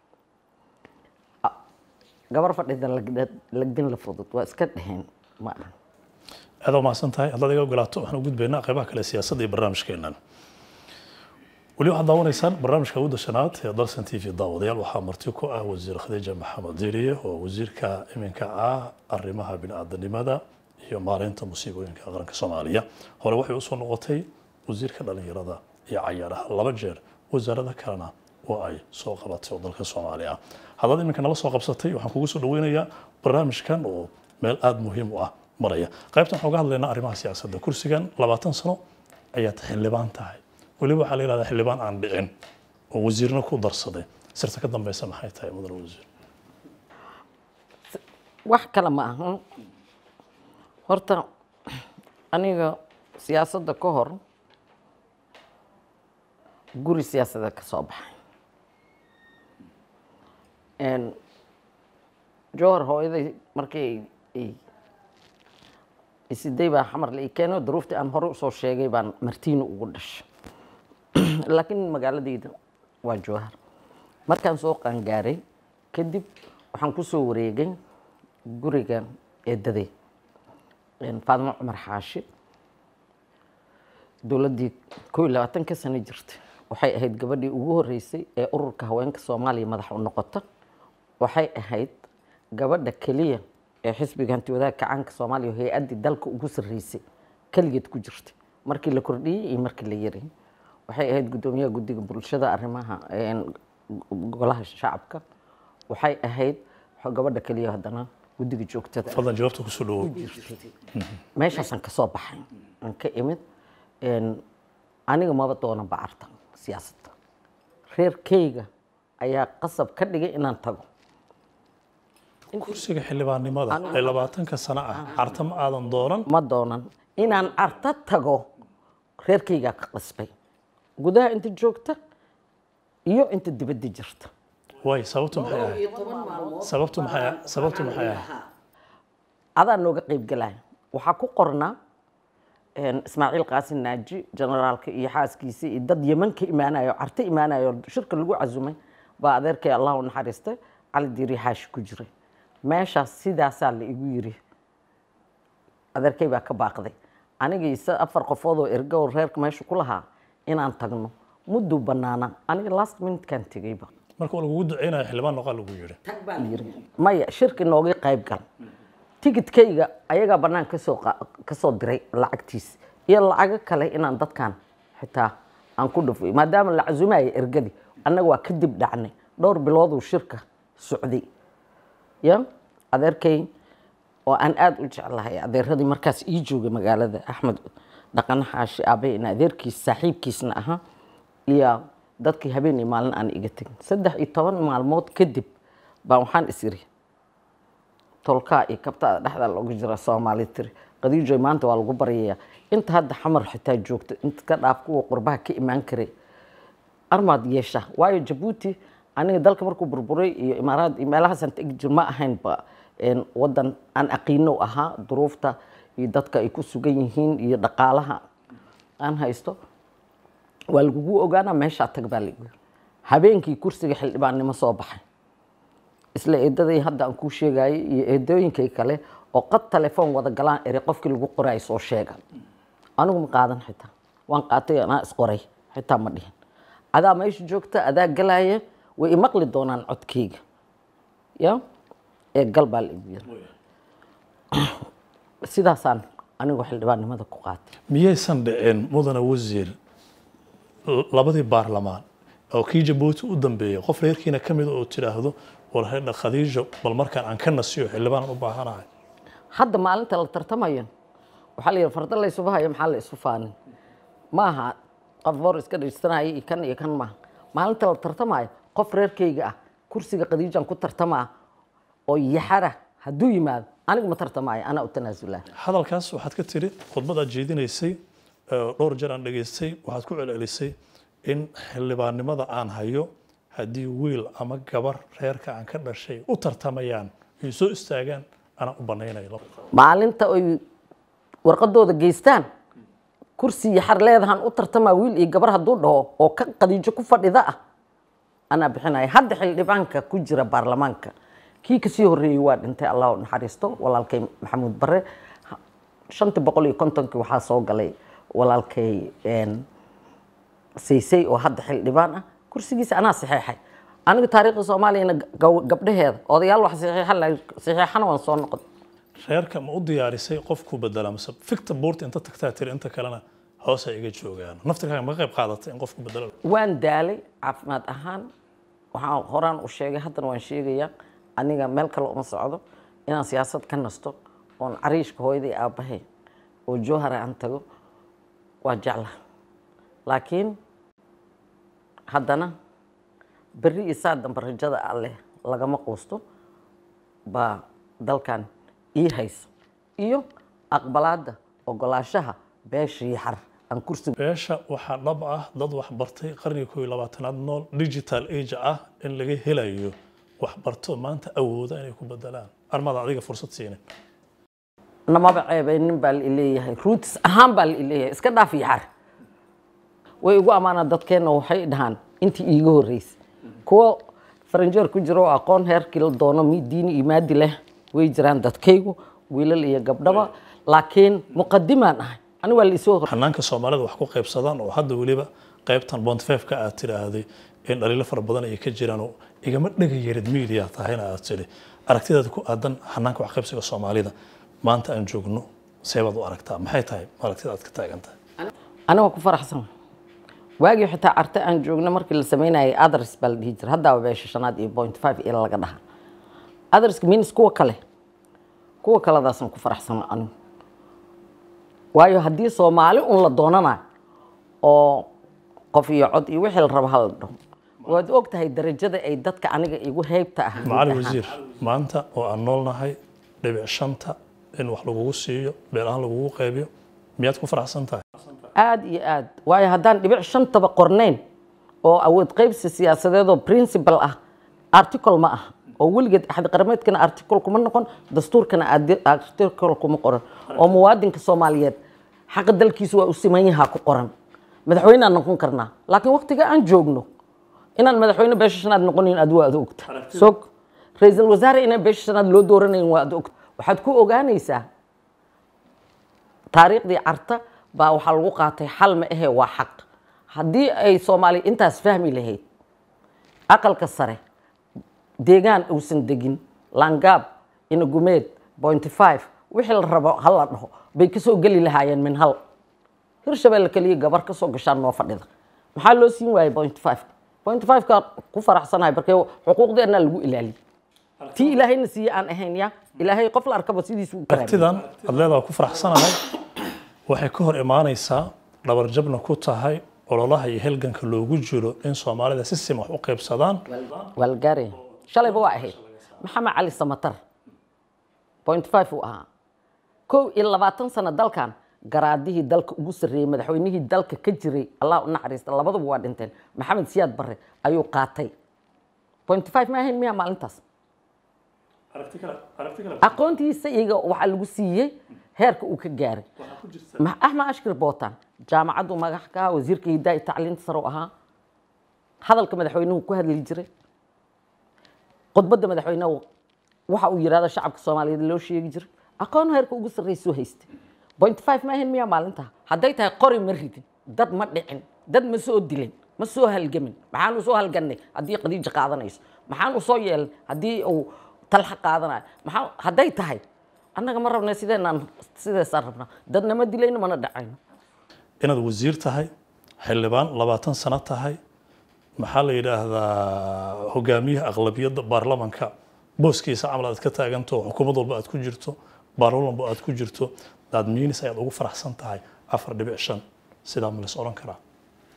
gabar fadhida lagda- lagdin la fudud waa iska dheheen ma aha aad umahadsan tahay haddaad iga ogolaato waxaan u gudbaynaa qaybaha kale siyaasadda iyo barnaamijkeennan weli waxaad daawanaysaan barnaamijka awoodda shanaad ee dalsan t v daawadayaal waxaa marti ku ah wasiir khadiija maxamed diiriye oo wasiirka iminka ah arrimaha bini'aadanimada iyo maareynta musiibooyinka qaranka soomaaliya hore waxay usoo noqotay wasiirka dhalinyarada iyo cayaaraha laba jeer wasaarada kalena oo ay soo qabatay oo dalka soomaaliya ah haddaad iminka nala soo qabsatay waxaan kugu soo dhaweynayaa barnaamijkan oo meel aada muhiim u ah maraya qaybtan waxaan uga hadlaynaa arrimaha siyaasadda kursigan labaatan sano ayaad xildhibaan tahay weliba waxaa la yidhahdaa xildhibaan aan dhicin oo wasiirna ku darsaday sirta ka dambeysa maxay tahay mudane wasiir wax kale ma ahan horta aniga siyaasadda ka hor guri siyaasadeed ka soo baxay Een, jowhar hooyaday markii ay- ay isiday baa xamar la ii keeno duruuftii aan hore usoo sheegay baan martiino ugu dhashay laakiin magaaladayda waa jowhar markaan soo qaangaaray kadib waxaan ku soo wareegay guriga eedaday een, faadimo cumar xaashi dowladdii koo iyo labaatanka sano jirtay waxay ahayd gabadhii ugu horreysay ee ururka haweenka soomaaliya madax u noqota waxay ahayd gabadha keliya ee xisbiga hanti wadaagga kacaanka soomaaliya oo hay-addii dalka ugu sarreysay keligeed ku jirtay markii la kordhiyey iyo markii la yaray waxay ahayd guddoomiyaha guddiga bulshada arrimaha een, golaha shacabka waxay ahayd gabadha keliya haddana guddiga joogtada fadlan jawaabta kusoo dhawow meeshaasaan ka soo baxay aan ka imid Een, aniga maba doonan bacarta siyaasadda reerkeyga ayaa qasab ka dhigay inaan tago kursiga xildhibaannimada ee labaatanka sano ah carta ma aadan doonan ma doonan inaan carta tago reerkeygaa ka qasbay gudaha inta joogta iyo inta dibadda jirta waay sababtu maxay ahayd sababtu maxay sababtu maxay ahayd adaa nooga qayb galaya waxaa ku qornaa een, ismaaciil qaasin naaji generaalka iyo xaaskiisa iyo dad yeman ka imaanayo carto imaanayo shirka lagu casumay baa adeerkay allah u naxariistay cali diiri xaashi ku jiray meeshaas sidaasaa la igu yiri adeerkay baa ka baaqday aniga isa afar qofood oo ergo oo reerka meesha ku lahaa inaan tagno mudduu bannaana aniga last minutekan tegeyba marka waa lagugu duceynaya xildhibaan noqaa lagu yidhi yiri maya shirki nooga qayb gal tigidkayga ayagaa bannaan kasoo qa- kasoo diray lacagtiis iyo lacago kale inaan dadkan xitaa aan ku dhufay maadaama la casumaaya ergadi annaga waa kadib dhacnay dhowr bilooduu shirka socday ya adeerkay oo aan aada u jeclahay adeeradii markaas ii joogay magaalada axmed dhaqan xaashi aabe in adeerkiis saaxiibkiisna ahaa iyo dadkii habeen iyo maalin aan iga tegin saddex iyo toban maalmood kadib baan waxaan is iri tolkaa iyo kabtada dhexda loogu jira soomaali tiri qadiijoy maanta waa lagu baryayaa inta hadda xamar xitaa joogta inta ka dhaaf kuwa qurbaha ka imaan karay armaad yeesha waayo jabuuti aniga dalka markuu burburay iyo imaaraad iyo meelahaasaan tegi jir ma ahaynba een, wadan aan aqiino ahaa duruufta iyo dadka ay ku sugan yihiin iyo dhaqaalaha aan haysto waa lagugu ogaanaa meeshaa tag baa laigu yiri habeenkii kursiga xildhibaannimo soo baxay isla eedaday hadda aan kuu sheegayay iyo eedooyinkay kale oo qad telefoon wada galaan ere qofkii lagu qoray soo sheega anigu ma qaadan xitaa waan qaatay anaa isqoray xitaa ma dhihin adaa meesha joogta adaa galaya way imaqli doonaan codkayga ya ee gal baa la igu yiri sidaasaan anigu xildhibaannimada ku qaatay miyaysan dhicin mudane wasiir l- labadii baarlamaan oo kii jabuuti u dambeeyey qof reerkiina ka mida oo tidhaahdo war hedha khadiijo bal markaan aan ka nasiyo xildhibaanan u baahanahay hadda maalinta la tartamayo waxaa la yidhi farda la isuba hayo maxaa la isu faanin ma aha qof boor iska dhaysanaya iyo kan iyo kan maaha maalinta la tartamayo qof reerkayga ah kursiga khadiijaan ku tartamaa oo yaxara hadduu yimaado anigu ma tartamaayo anaa u tanaasulaa hadalkaas waxaad ka tiri khudbad aad jeedinaysay ee dhowr jeer aan dhegaystay waxaad ku celcelisay in xildhibaannimada aan hayo haddii wiil ama gabar reerka aan ka dhashay u tartamayaan ay soo istaagaan anaa u banaynayo maalinta ay warqadooda geystaan kursi yaxar leedahan u tartamaa wiil iyo gabar hadduu dhaho oo ka qadiijo ku fadhida ah anaa bixinaya hadda xildhibaanka ku jira baarlamaanka kii kasii horreeyey waa dhintay allah u naxariisto walaalkay maxamuud bare shantii boqol iyo kontonkii waxaa soo galay walaalkay een, saysay oo hadda xildhibaan ah kursigiisa anaa saxeexay aniga taariikhda soomaaliyana gaw- gabdhaheeda odayaal wax saxeexan lahay saxeexana waan soo noqon reerka ma u diyaarisay qofku bedela mise ficta buurta inta tagtaa tiri inta kalena hoos ay iga joogaan naftirkaaga ma ka qayb qaadatay in qofku bedelo waan daalay caafimaad ahaan waxaan horaan u sheegay haddana waan sheegayaa aniga meel kale uma socdo inaan siyaasad ka nasto oon cariishka hooyaday aabbahay oo jowhara aan tago waa jecla laakiin haddana berri iyo saa dambe rajada alleh lagama quusto baa dalkan ii haysa iyo aqbalaadda ogolaashaha beesha yaxar aan kursiga beesha waxaa dhab ah dad wax bartay qarniga koob iyo labaatanaad nool digital age ah in laga helayo wax barto maanta awooda inay ku bedelaan armada adiga fursad siinin namaba ceebeynin baa la ileeyahay ruutis ahaan baa la ileeyahay iska dhaaf yaxar way igu ammaanaa dadkeenna waxay dhahaan intii iiga horreysay kuwo faranjeer ku jiro oo aqoon heerkii la doono mi diini iyo maadi leh way jiraan dadkaygu wiilal iyo gabdhaba laakiin muqadimaan ahay ani waa la isoo hor xanaanka soomaalida wax ku qaybsadaan oo hadda weliba qaybtan bontfefka aad tidhaahday in dhaliilo fara badan ay ka jiraan oo igama dhega yarid media tahayna aad tidhi aragtidaada ku aadan xanaanka wax qaybsiga soomaalida maanta aan joogno seebaad u aragtaa maxay tahay aragtida aad ka taagan tahay aniga ku faraxsan waagii xitaa arte aan joogno markii la sameynayay adres baa la dhihi jira haddaa beesha shanaad iyo point five ila laga dhaha adreska minis kuwa kale kuwa kaladaasaan ku faraxsan anigu waayo haddii soomaali un la doonanayo oo qof iyo cod iyo wixii la rabo hala dhaho waad og tahay darajada ay dadka aniga igu heybta ah macali wasiir maanta oo aan noolnahay dhibic shanta in wax lagugu siiyo beel ahaan lagugu qaybiyo miyaad ku faraxsan tahay aad iyo aad waayo haddaan dhibic shantaba qornayn oo awood qaybsi siyaasadeedoo principal ah article ma ah oo weligeed axdi qarameedkana article kuma noqon dastuurkana adi- article kuma qoran oo muwaadinka soomaaliyeed xaqa dalkiisu waa u siman yahaa ku qoran madaxweynaan noqon karnaa laakiin waqtiga aan joogno inaan madaxweyne beesha shanaad noqonin aad waa ad ogta sog ra-iisul wasaare inaan beesha shanaad loo dooranayn waa ad ogta waxaad ku ogaanaysaa taariikhdii carta baa waxaa lagu qaatay xal ma ahe waa xaq haddii ay soomaali intaas fahmi lahayd aqalka sare deegaan uusan degin langaab inagumeed point five wixii la rabo hal la dhaho bay kasoo geli lahaayeen min hal hirshabelle keliya gabar kasoo gashaan noo fadhida maxaa loo siin waayey point five point five ka ku faraxsanahay markee xuquuqdeennaa lagu ilaaliyey tii ilaahayna siiye aan ahayn ya ilaahay qof la arkaba sidiisu u karaamay aragtidan aad leedaha ku faraxsanahay waxay ka hor imaanaysaa dhabarjabna ku tahay ololaha iyo helganka loogu jiro in soomaalida si siman wax u qaybsadaan waa la gaaraya shalayba waa ahayd maxamed cali samatar point five uu ahaa kow iyo labaatan sano dalkan garaadihii dalka ugu sarreeyey madaxweynihii dalka ka jiray allah u naxariista labaduba waa dhinteen maxamed siyaad barre ayuu qaatay point five ma ahayn miyaa maalintaas aqoontiisa iyaga waxaa lagu siiyey heerka uu ka gaaray Ma- axmed ashkir bootan jaamacaddu magax ka ahaa wasiirka hidaa iyo tacliinta sare u ahaa hadalka madaxweynuhu ku hadli jiray khudbadda madaxweynehu waxa uu yidhahdo shacabka soomaaliyeed loo sheegi jiray aqoon heerka ugu sarreysuu haystay point five ma ahayn miyaa maalintaa hadday tahay qori ma ridin dad ma dhicin dad ma soo dilin ma soo halgamin maxaan u soo halgannay haddii qadiija qaadanayso maxaan u soo yeelnay haddii uu talxa qaadanaya maxaa hadday tahay annaga ma rabna sideenaan sideesaan rabnaa dadna ma dilayno mana dhacayno inaad wasiir tahay xildhibaan labaatan sano tahay maxaa la yidhaahdaa hogaamiyaha aqlabiyadda baarlamanka booskiisa camal aad ka taaganto xukuumad walba aad ku jirto baarlaman walba aad ku jirto daad miinis ayaad ugu faraxsan tahay afar dhibic shan sidaa ma lays odhan karaa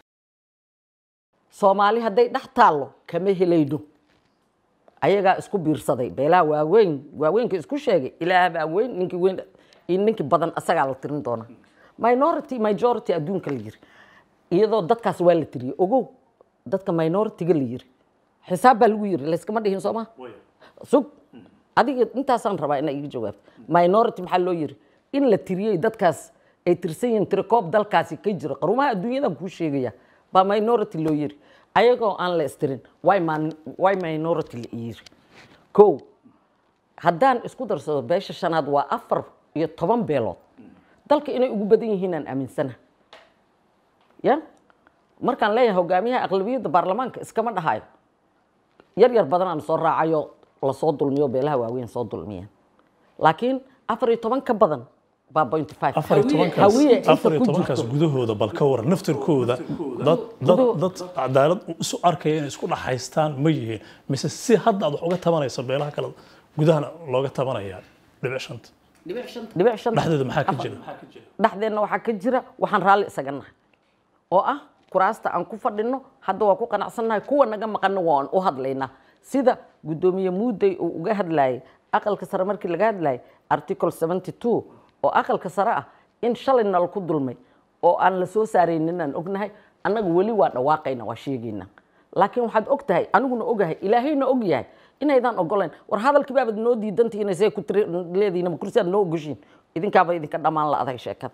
soomaali hadday dhex taallo kama helayno ayagaa isku biirsaday beelaha waaweyn waaweynka isku sheegay ilaah baa weyn ninkii weyn iyo ninkii badan asagaa la tirin doona minority majority adduunka la yiri iyadoo dadkaas waa la tiriyey ogow dadka minority-ga la yiri xisaab baa lagu yiri layskama dhihin soo ma sug adiga intaasaan rabaa inaa iga jawaabto minority maxaa loo yiri in la tiriyey dadkaas ay tirsan yihiin tirakoob dalkaasi ka jira qarumaha adduunyadan kuu sheegaya baa minority loo yiri ayagoo aan la istirin way man- way minority la yiri kow haddaan isku darsado beesha shanaad waa afar iyo toban beelood dalka inay ugu badan yihiin aan aaminsana ya markaan leeyahay hogaamiyaha aqlabiyadda baarlamaanka iskama dhahayo yar yar badan aan soo raacayo lasoo dulmiyo beelaha waaweyn soo dulmiyeen laakiin afar iyo toban ka badan baa point five afar iyo tobankaas hawiye inta afar iyo ku tobankaas jirto gudahooda bal ka waran naftirkooda dad dad dad cadaalad isu arkaya inay isku dhaxaystaan ma yihiin mise si hadda aad wax uga tabanayso beelaha kale gudahana looga tabanaya dhibic shanta dhibic shan dhexdeeda maxaa ka jira dhexdeenna waxaa ka jira waxaan raalli isaga nahay oo ah kuraasta aan ku fadhino hadda waa ku qanacsannahay kuwa naga maqanna waan u hadlaynaa sida guddoomiye muudey uu uga hadlayay aqalka sare markii laga hadlayay article 72 oo aqalka sare ah in shalay nala ku dulmay oo aan la soo saaraynin aan ognahay annaga weli waa dhawaaqayna waa sheegaynaa laakiin waxaad og tahay aniguna ogahay ilaahayna og yahay inaydaan ogolayn war hadalkii baabad noo diidantihiin see ku tiri leedihiin ma kursi aad noo ogoshiin idinkaaba idinka dhammaan la adag sheekada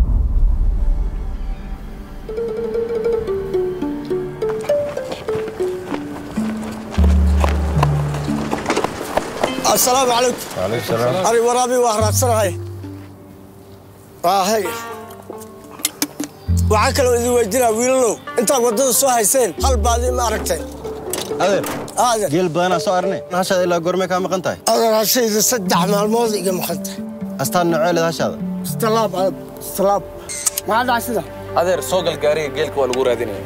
assalaamu calaykum ari waraabi waa raadsanahay waahay waxaa kaloo idin weydinaa wiilalow intaad waddada soo hayseen hal baadi ma aragtay adeer aadan geel badanaa soo arne hashaada ilaa goormee kaa maqan tahay adan hashayda saddex maalmood iga maqantay astaan nocee leed hashaada istalaab aad istalaab maxaa dhacay sida adeer soo gal gaariga geelka waa lagu raadinaya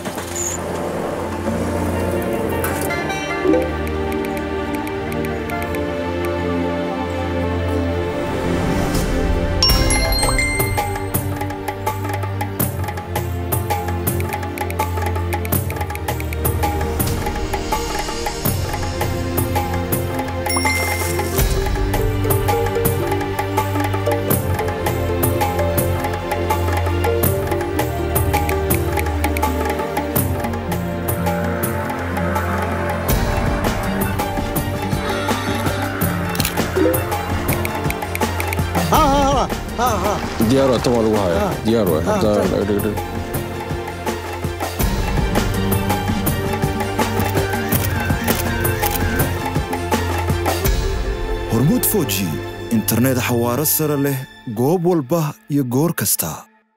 diyaar waa tan waa lagu hayaa diyaar waay hadda dhegdheg hormuud foji internet xawaaro sare leh goob walba iyo goor kasta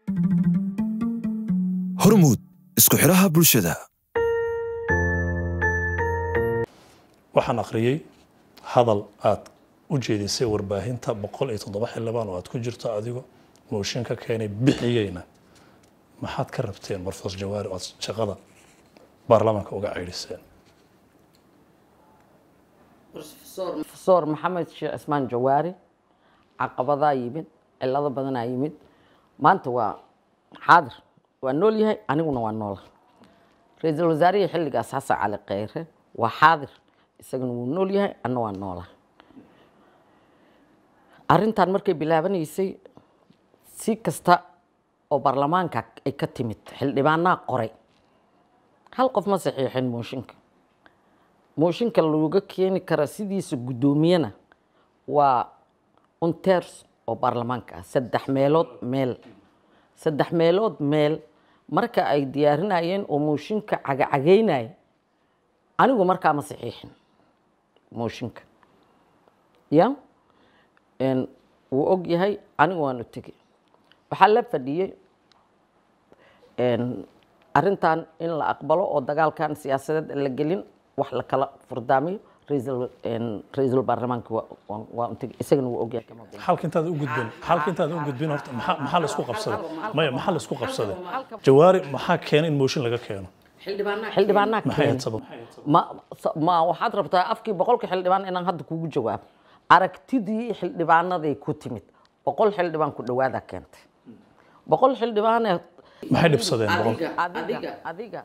hormuud isku xidhaha bulshada waxaan akhriyey hadal aad u jeedisay warbaahinta boqol iyo toddoba xildhibaan oo aad ku jirto adigo mooshin ka keenay bixiyeyna maxaad ka rabteen marfoos jawaari oo aad shaqada baarlamaanka uga ceydhiseen profesor maxamed sheekh cismaan jawaari caqabadaa yimid cilado badanaa yimid maanta waa xaadir waa nool yahay aniguna waa noola ra-iisul wasaarihii xilligaas xasan cali kheyre waa xaadir isaguna wuu nool yahay anna waa noola arrintan markay bilaabanaysay si kasta oo baarlamaanka ay ka timid xildhibaanaa qoray hal qof ma saxiixin mooshinka mooshinka looga keeni kara sidiisa guddoomiyana waa unters oo baarlamaanka ah saddex meelood meel saddex meelood meel marka ay diyaarinayeen oo mooshinka cagacagaynaya anigu markaa ma saxiixin mooshinka ya n wuu og yahay anigu waanu tegey waxaa la fadhiyey arrintan in la aqbalo oo dagaalkan siyaasadeed aan la gelin wax la kala furdaamiyo ra'iisul een, ra'iisul baarlamaanka waa- waa- waa u tegey isagana wuu ogyahay kama been. xalka intaad u gudbin xalka intaad u gudbin horta maxaa maxaa la isku qabsaday maya maxaa la isku qabsaday jawaari maxaa keenay in mooshin laga keeno xildhibaanaa maxay keenay ahayd sabab ma sa- ma waxaad rabtaa afkii boqolka xildhibaan inaan hadda kugu jawaabo aragtidii xildhibaanaday ku timid boqol xildhibaan ku dhawaada keentay boqol xildhibaane maxay dhibsadeen boqol adiga adiga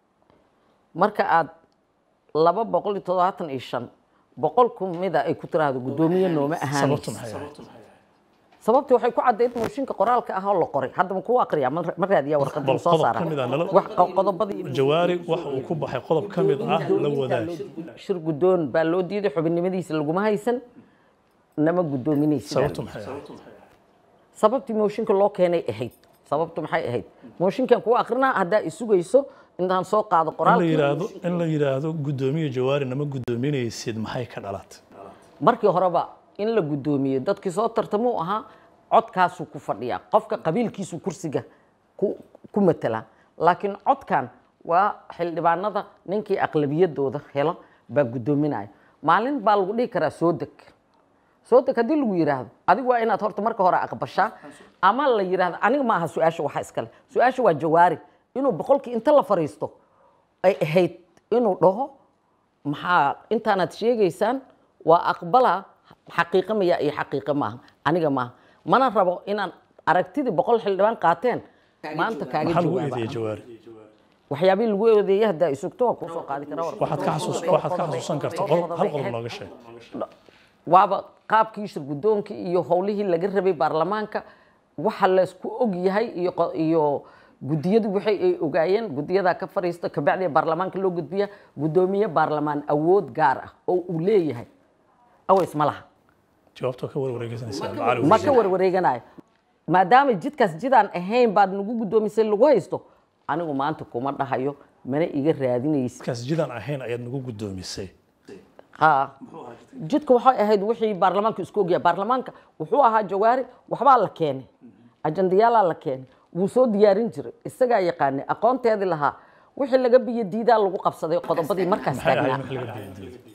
marka aad laba boqol iyo toddobaatan iyo shan boqol ku mida ay ku tiraahdo guddoomiye nooma ahaan sababtu maxay ahayd sababtii waxay ku caddayd mooshinka qoraalka ah oo la qoray hadda ma kuu aqriyaa ma ma raadiyaa warqadda bal ma soo qodob saara ka mid ah nala- wax qo- qodobadii jawaari waxa uu ku baxay qodob ka mid ah la wadaag shir guddoon baa loo diiday xubinnimadiisa laguma haysan nama guddoominaysa sababtu maxay ahayd sababtii mooshinka loo keenay ahayd sababtu maxay ahayd mooshinkan kuwa akrinaa haddaa isugayso intaan soo qaado in la qoraalkii yiraahdo in la yiraahdo guddoomiye jawaari nama guddoominaysid maxay ka dhalatay markii horeba in la guddoomiyo dadkii soo tartamuu ahaa codkaasuu ku fadhiyaa qofka qabiilkiisu kursiga ku ku matala laakiin codkan waa xildhibaanada ninkii aqlabiyadooda helo baa guddoominaya maalin baa lagu dhihi karaa soo deg soo deg haddii lagu yidhaahdo adigu waa inaad horta marka hore aqbashaa ama la yidhaahdo aniga ma aha su-aasha waxa iskale su-aasha waa jawaari inuu boqolkii inta la fariisto ay ahayd inuu dhaho maxaa intaanaad sheegaysaan waa aqbala xaqiiqo maya iyo xaqiiqo maaha aniga maaha mana rabo inaan aragtidii boqol xildhibaan qaateen maanta kaaga maxaa lagu jawaaba eedeeyey jawaari waxyaabihii lagu eedeeyay haddaa isugto waa kuusoo qaadi karaa waxaad ka xasuus waxaad ka xasuusan kartaa qol- hal qodob nooga sheeg waaba qaabkii shir guddoonkii iyo howlihii laga rabay baarlamaanka waxa laysku og yahay iyo qo- iyo guddiyadu waxay ay ogaayeen guddiyadaa ka fadhiista kabacdi baarlamaanka loo gudbiya guddoomiye baarlamaan awood gaar ah oo uu leeyahay aways ma laha jawaabtoo ka warwareegsanaysaa macali ma ka warwareeganayo maadaama jidkaas jidaan ahayn baad nagu guddoomisay lagu haysto anigu maanta kuma dhahayo mana iga raadinaysa kaas jidaan ahayn ayaad nagu guddoomisay ha jidka waxay ahayd wixii baarlamaanka isku ogyahay baarlamaanka wuxuu ahaa jawaari waxbaa la keenay ajandayaalaa la keenay wuu soo diyaarin jiray isagaa yaqaanay aqoonteedii lahaa wixii laga biyo diidaa lagu qabsaday qodobadii markaas maxay ahayd taagnaa wax laga beendiiday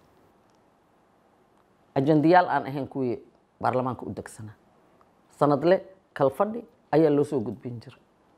ajandayaal aan ahayn kuwii baarlamaanka u degsanaa sanadle kalfadhi ayaa loo soo gudbin jiray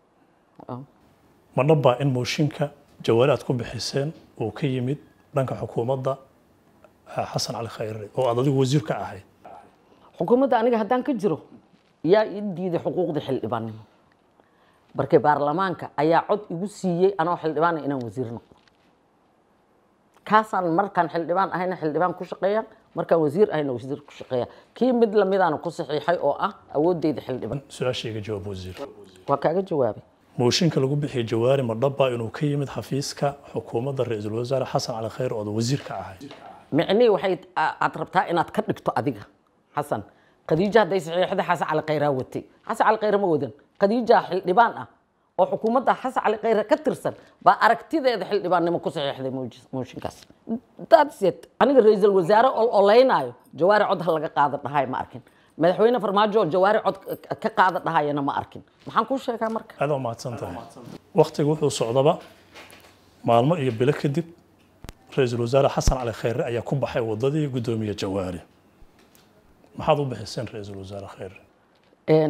ma dhabbaa in mooshinka jawaari aad ku bixiseen uu ka yimid dhanka xukuumadda ah, xasan cali khayre oo aad adigu wasiir ka ahayd xukuumadda aniga haddaan ka jiro yaa ii diiday xuquuqda xildhibaannimo markay baarlamaanka ayaa cod igu siiyey anoo xildhibaana inaan wasiir noqdo kaasaan markaan xildhibaan ahayna xildhibaan ku shaqeeya markaan wasiir ahayna wasiir ku shaqeeya kii mid lamidaana ku saxiixay oo ah awoodeyda xildhibaan su-aashayga jawaab wasiir waa kaaga jawaabay mooshinka lagu bixiyey jawaari ma dhabbaa inuu ka yimid xafiiska xukuumadda ra-iisul wasaare xasan cali khayre oo aad wasiir ka ahayd micnihii waxay a- aad rabtaa inaad ka dhigto adiga xasan khadiija hadday saxiixda xasan cali khayraa watay xasan cali khayre ma wadan khadiija xildhibaan ah oo xukuumadda xasan cali khayre ka tirsan baa aragtideeda xildhibaannimo ku saxiixday mooj- mooshinkaas that's it aniga ra-iisul wasaare ol olaynaayo jawaari cod ha laga qaada dhahay ma arkin madaxweyne farmaajo oo jawaari cod ka- ka qaada dhahayana ma arkin maxaan kuu sheegaa marka aad waa mahadsan tahay waktiga wuxuu socdaba maalmo iyo bilo kadib ra-iisul wasaare xasan cali khayre ayaa ku baxay wadadii guddoomiye jawaari maxaad u bixiseen ra-iisul wasaare khayre Een,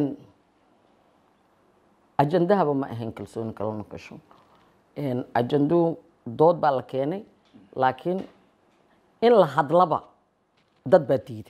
ajandahaba ma ahayn kalsooni kalana gasho Een, ajanduu dood baa la keenay laakiin in la hadlaba dad baa diiday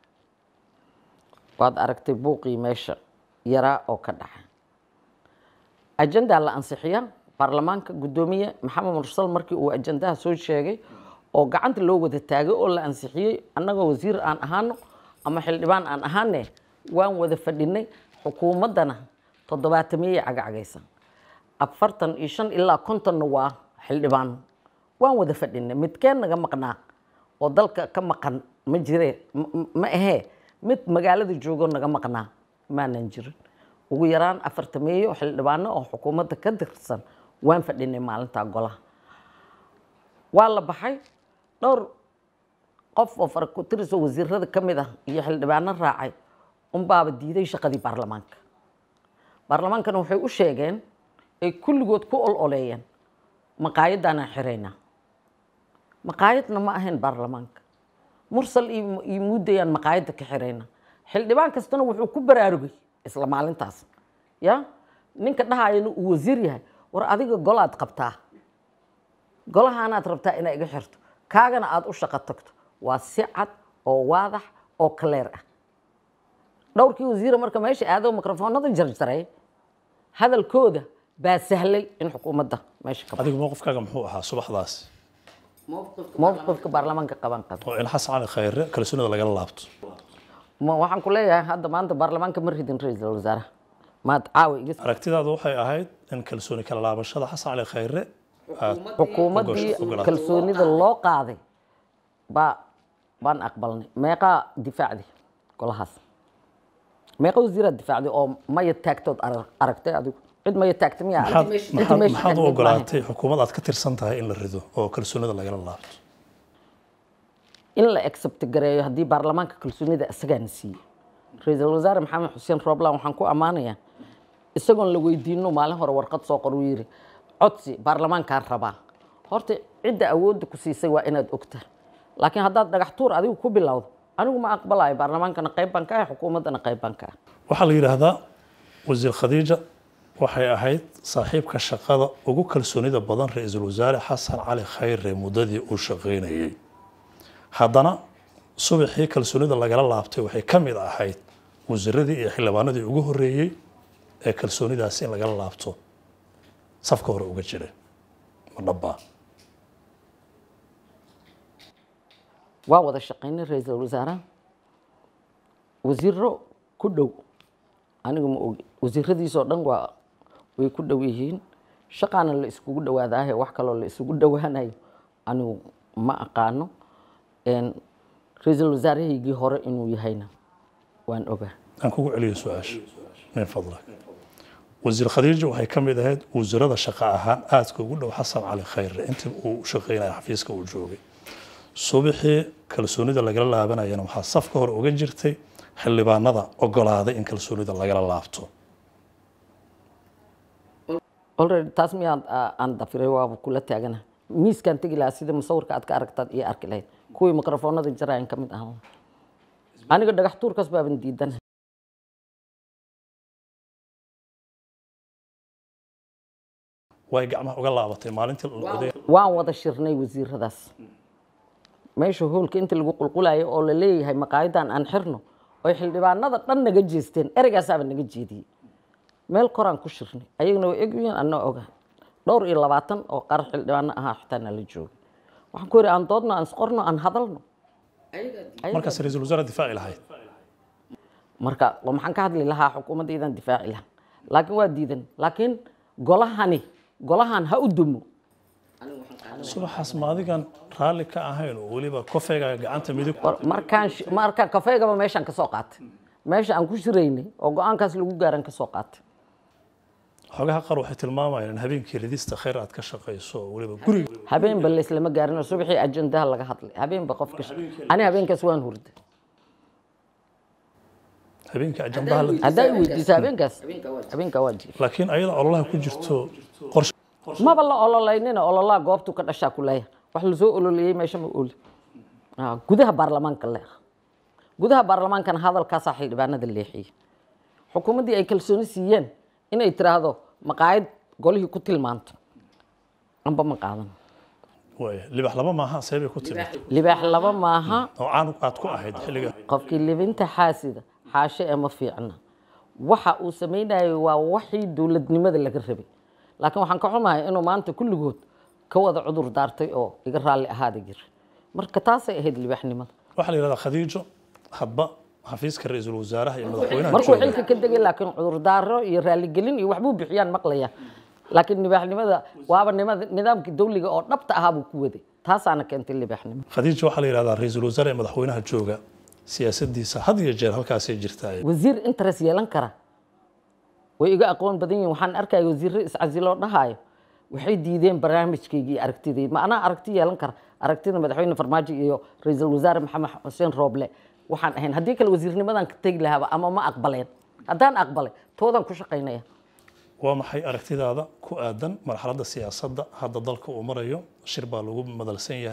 waad aragtay buuqii meesha yaraa oo ka dhaxa ajandaa la ansixiya baarlamaanka guddoomiye maxamed mursal markii uu ajandaha soo sheegay oo gacanta loo wada taagay oo la ansixiyey annagoo wasiir aan ahaano ama xildhibaan aan ahaane waan wada fadhinay xukuumaddana toddobaatamiyey cagacagaysan afartan iyo shan ilaa kontonna waa xildhibaano waan wada fadhinay midkeen naga maqnaa oo dalka ka maqan ma jire ma- ma- ma ahee mid magaalada joogo naga maqnaa maanan jirin ugu yaraan afartameeyo xildhibaano oo xukuumadda ka tirsan waan fadhinay maalintaa golaha waa la baxay dhowr qof oo faraku-tiris oo wasiirada ka mid ah iyo xildhibaano raacay unbaaba diiday shaqadii baarlamaanka baarlamaankana waxay u sheegeen ay kulligood ku ol oleeyeen maqaayadaanaan xiraynaa maqaayadna ma ahayn baarlamaanka mursal iyo iyo muudayaan maqaayadda ka xirayna xildhibaan kastana wuxuu ku baraarugay isla maalintaas ya ninka dhahayana uu wasiir yahay war adiga golaad qabtaa golahaanaad rabtaa inaa iga xirto kaagana aad u shaqo tagto waa si cad oo waadax oo kaleer ah dhowrkii wasiira marka meesha aado mikrofoonada jarjaray hadalkooda baa sahlay in xukuumadda meesha ka adiga mowqifkaaga muxuu ahaa subaxdaas mowqifka baarlamaanka qaban qaba oo in xasan cali khayre kalsoonida lagala laabto ma waxaan ku leeyahay hadda maanta baarlamaanka ma ridin ra-iisul wasaaraha maad caawa iga aragtidaadu waxay ahayd in kalsooni kala laabashada xasan cali khayre aad xukuumaddii ogolaatay. kalsoonida loo qaaday baa baan aqbalnay meeqaa difaacdi golahaas meeqa wasiiraad difaacday oo maya taagtood arag- aragtay adigu cid maya taagta miyaa maxaad aragtay? Inta maxaad meesha maxaad u taagneed maahan. ogolaatay xukuumad aad ka tirsan tahay in la rido oo kalsoonida lagala laabto in la accept gareeyo haddii baarlamaanka kalsoonida isagaana siiyey ra-iisul wasaare maxamed xuseen rooblan waxaan ku ammaanayaa isagoon la weydiino maalin hore warqad soo qor uu yidhi codsi baarlamaankaan rabaa horta cidda awoodda ku siisay waa inaad ogtaa laakiin haddaad dhagax tuur adigu ku bilowdo anigu ma aqbalayo baarlamaankana qayb baan ka ah xukuumaddana qayb baan ka ah waxaa la yidhaahdaa wasiir khadiija waxay ahayd saaxiibka shaqada ugu kalsoonida badan ra-iisul wasaare xasan cali khayre muddadii uu shaqaynayey haddana subaxii kalsoonida lagala laabtay waxay ka mid ahayd wasiiradii iyo xildhibaanadii ugu horreeyey ee kalsoonidaasi in lagala laabto safka hore uga jira ma dhabbaa waa wada shaqaynay ra-iisul wasaaraha wasiiro ku dhow aniga ma ogi wasiiradiisoo dhan waa way ku dhow yihiin shaqaana la iskugu dhawaadaahe wax kaloo la isugu dhowaanayo anigu ma aqaano Een, ra-iisul wasaarahaygii hore inuu yahayna waan ogaa aan kugu celiyo su-aasha min fadlak wasiir khadiija waxay ka mid ahayd wasiirada shaqo ahaan aadka ugu dhow xasan cali khayre intii uu shaqaynaya xafiiska uu joogay subaxii kalsoonida lagala laabanayana waxaa safka hore uga jirtay xildhibaanada ogolaaday in kalsoonida lagala laabto already taas miyaa aan dafiray waaba kula taagana miiskaan tegi lahaa sida musawirka aad ka aragtaad iyo arki lahayd kuwii mikrofoonada jaraayan ka mid ahaan lahaa. aniga dhagax tuurkaas baaban diidan way gacmaha uga laabatay maalintii la oday waan wada shirnay wasiiradaas meesha hoolka inta lagu qulqulayo oo la leeyahay maqaayadan aan xirno oy xildhibaanada dhan naga jeesteen ereygaasaba naga jeediyey meel koraan ku shirnay ayagana way egyihiin anaa oga dhowr iyo labaatan oo qaar xildhibaano ahaa xitaa nala joogay waxaan ku yidhi aan doodno aan isqorno aan hadalno markaas ra-iisul wasaare difaaci lahayd marka waa maxaan ka hadli lahaa xukuumaddaydan difaaci lahaa laakiin waa diidan laakiin golahani golahan ha u dumo subaxaas ma adigan raalli ka ahayn oo weliba kofeega gacanta midig War- markaan shi- markaan kafeygaba meeshaan ka soo qaatay meesha aan ku shiraynay oo go-aankaas lagu gaaran ka soo qaatay xogaha qaar waxay tilmaamayaan in habeenkii ridista khayr aad ka shaqayso oo weliba guriga habeenba layslama gaarin oo subaxii ajendaha laga hadlay habeenba qofka sh- ani habeenkaas waan hurda habeenkii ajandaha la haddaa i weydiisa habeenkaas habeenkaa waa jiif laakiin ayada ololaha ku jirto qorshe maba la ololaynina ololaa goobtuu ka dhashaa ku leeyahay wax lasoo ololeeyey meesha ma oli Ah, gudaha baarlamaanka le gudaha baarlamaankana hadalkaasaa xildhibaanada leexiyey xukuumaddii ay kalsooni siiyeen inay tiraahdo maqaayad golihii ku tilmaanto amba ma qaadan waaya libax laba maaha seebay ku timid libaax laba maaha oo caan aad ku ahayd xilliga qofkii libinta xaasida xaashe ee ma fiicna waxa uu samaynayo waa waxii dowladnimada laga rabay laakiin waxaan ka xumahay inuu maanta kulligood ka wada cudur daartay oo iga raalli ahaada jira marka taasay ahayd libaaxnimada waxaa la yidhahdaa khadiijo hadba xafiiska ra-iisul wasaaraha iyo madaxweynaha markuu jooga xilka ka degay laakiin cudurdaaro iyo raaligelin iyo waxbuu bixiyaan maqlaya laakiin libaaxnimada waaba nimada nidaamkii dawliga oo dhabta ahaa buu ku waday taasaana keentay libaaxnimo khadiijo waxaa la yidhahdaa ra-iisul wasaare ee madaxweynaha jooga siyaasadiisa had iyo jeer halkaasay jirtaa wasiir interest yeelan kara way iga aqoon badan yihiin waxaan arkaya wasiirro iscasiloo dhahaayo waxay diideen barnaamijkaygii iyo aragtidayda ma anaa aragti yeelan kara aragtida madaxweyne farmaajo iyo ra-iisul wasaare maxamed xuseen rooble waxaan ahayn haddii kale wasiirnimadan ka tegi lahaaba ama ma aqbaleen haddaan aqbalay toodaan ku shaqaynaya waa maxay aragtidaada ku aadan marxaladda siyaasadda hadda dalka uu marayo shir baa lagu madalsan yahay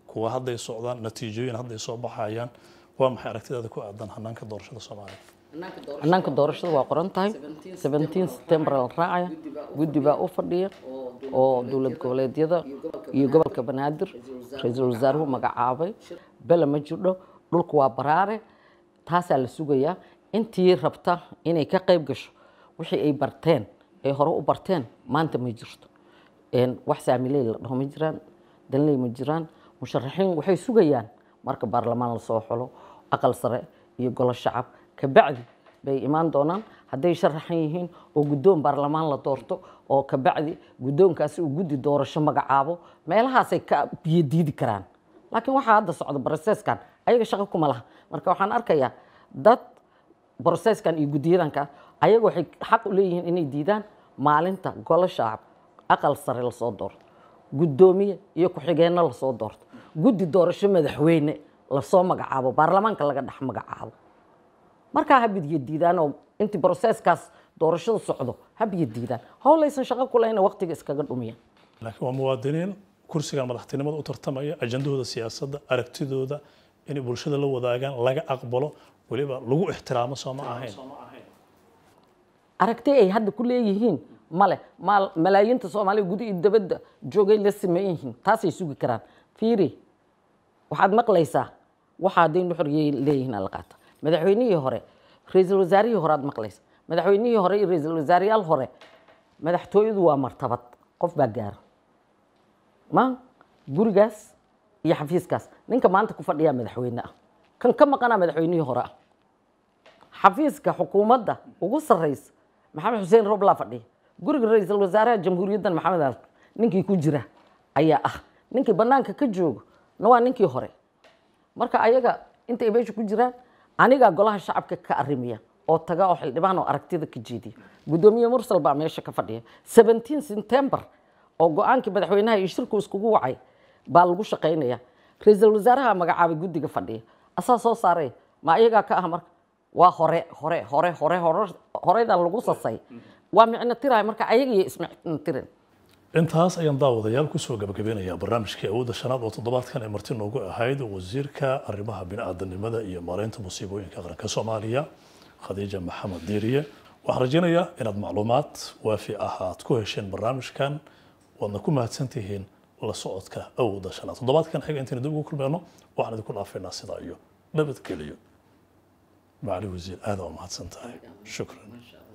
kuwa hadday socdaan natiijooyin hadday soo baxayaan waa maxay aragtidaada ku aadan hanaanka doorashada soomaaliya hannaanka doorashada waa qoran tahay 17 september la raacaya guddi baa u fadhiya oo dowlad goboleedyada iyo gobolka banaadir ra-iisul wasaaruhu magacaabay bele ma jirdho dhulku waa baraare taasaa la sugayaa intii rabta inay ka qayb gasho wixii ay barteen ay hore u barteen maanta ma jirto Een, wax saamiley la dhaho ma jiraan danley ma jiraan musharaxiin waxay sugayaan marka baarlamaan lasoo xulo aqal sare iyo golo shacab kabacdi bay imaan doonaan hadday sharaxan yihiin oo guddoon baarlamaan la doorto oo kabacdi guddoonkaasi uu guddi doorasho magacaabo meelahaasay ka biyadiidi karaan laakiin waxaa hadda socda broseskan ayaga shaqo kuma laha marka waxaan arkayaa dad broseskan iyo guddiyadanka ayaga waxay xaq u leeyihiin inay diidaan maalinta golo shacab aqal sare lasoo doorto guddoomiye iyo ku-xigeenno lasoo doorto guddi doorasho madaxweyne lasoo magacaabo baarlamaanka laga dhex magacaabo markaa ha bidiyo diidaan oo intii broseskaas doorashada socdo ha biyo diidaan howlaysan shaqo ku lehna waqtiga iskaga dhumiyaan laakiin waa muwaadiniin kursigan madaxtinimada u tartamaya ajandahooda siyaasadda aragtidooda inay bulshada la wadaagaan laga aqbalo weliba lagu ixtiraamo soo ma ahayn aragti ay hadda ku leeyihiin male maal- malaayiinta soomaaliya guda iyo dabadda joogay la sameyn yihiin taasay sugi karaan fiiri waxaad maqlaysaa waxa hadday nuxuriyay leeyihiin ala qaata madaxweynihii hore ra-iisul wasaarihii hore aad maqlaysa madaxweynihii hore iyo ra-iisul wasaarayaal hore madaxtooyadu waa martabad qof baa gaara ma gurigaas iyo xafiiskaas ninka maanta ku fadhiyaa madaxweyne ah kan ka maqanaa madaxweynihii hore ah xafiiska xukuumadda ugu sarreysa maxamed xuseen roblaa fadhiya guriga ra-iisul wasaaraha jamhuuriyaddan maxamed al ninkii ku jira ayaa ah ninkii bannaanka ka joogo na waa ninkii hore marka ayaga intay meesha ku jiraan anigaa golaha shacabka ka arrimiya oo taga oo xildhibaan oo aragtida ka jeediya guddoomiye mursal baa meesha ka fadhiya 17 september oo go-aankii madaxweynaha iyo shirku iskugu wacay baa lagu shaqaynaya ra-iisul wasaaraha magacaabay guddiga fadhiya asaa soo saaray ma ayagaa ka ah marka waa hore hore hore hore hore horedan lagu sasay waa micno tiraya marka ayaga iyo ismicno tirin intaas ayaan daawadayaal kusoo gabagabeynayaa barnaamijkii awoodda shanaad oo toddobaadkan ay marti noogu ahayd wasiirka arrimaha bini'aadanimada iyo maareynta musiibooyinka qaranka soomaaliya khadiija maxamed diiriye waxaan rajaynayaa inaad macluumaad waafi ah aad ku hesheen barnaamijkan waadna ku mahadsantihiin la socodka awoodda shanaad toddobaadkan xiga intaynu dib ugu kulmeyno waxaan idinku dhaafaynaa sidaa iyo nabadgeliyo macali wasiir aad waa mahadsan tahay shukran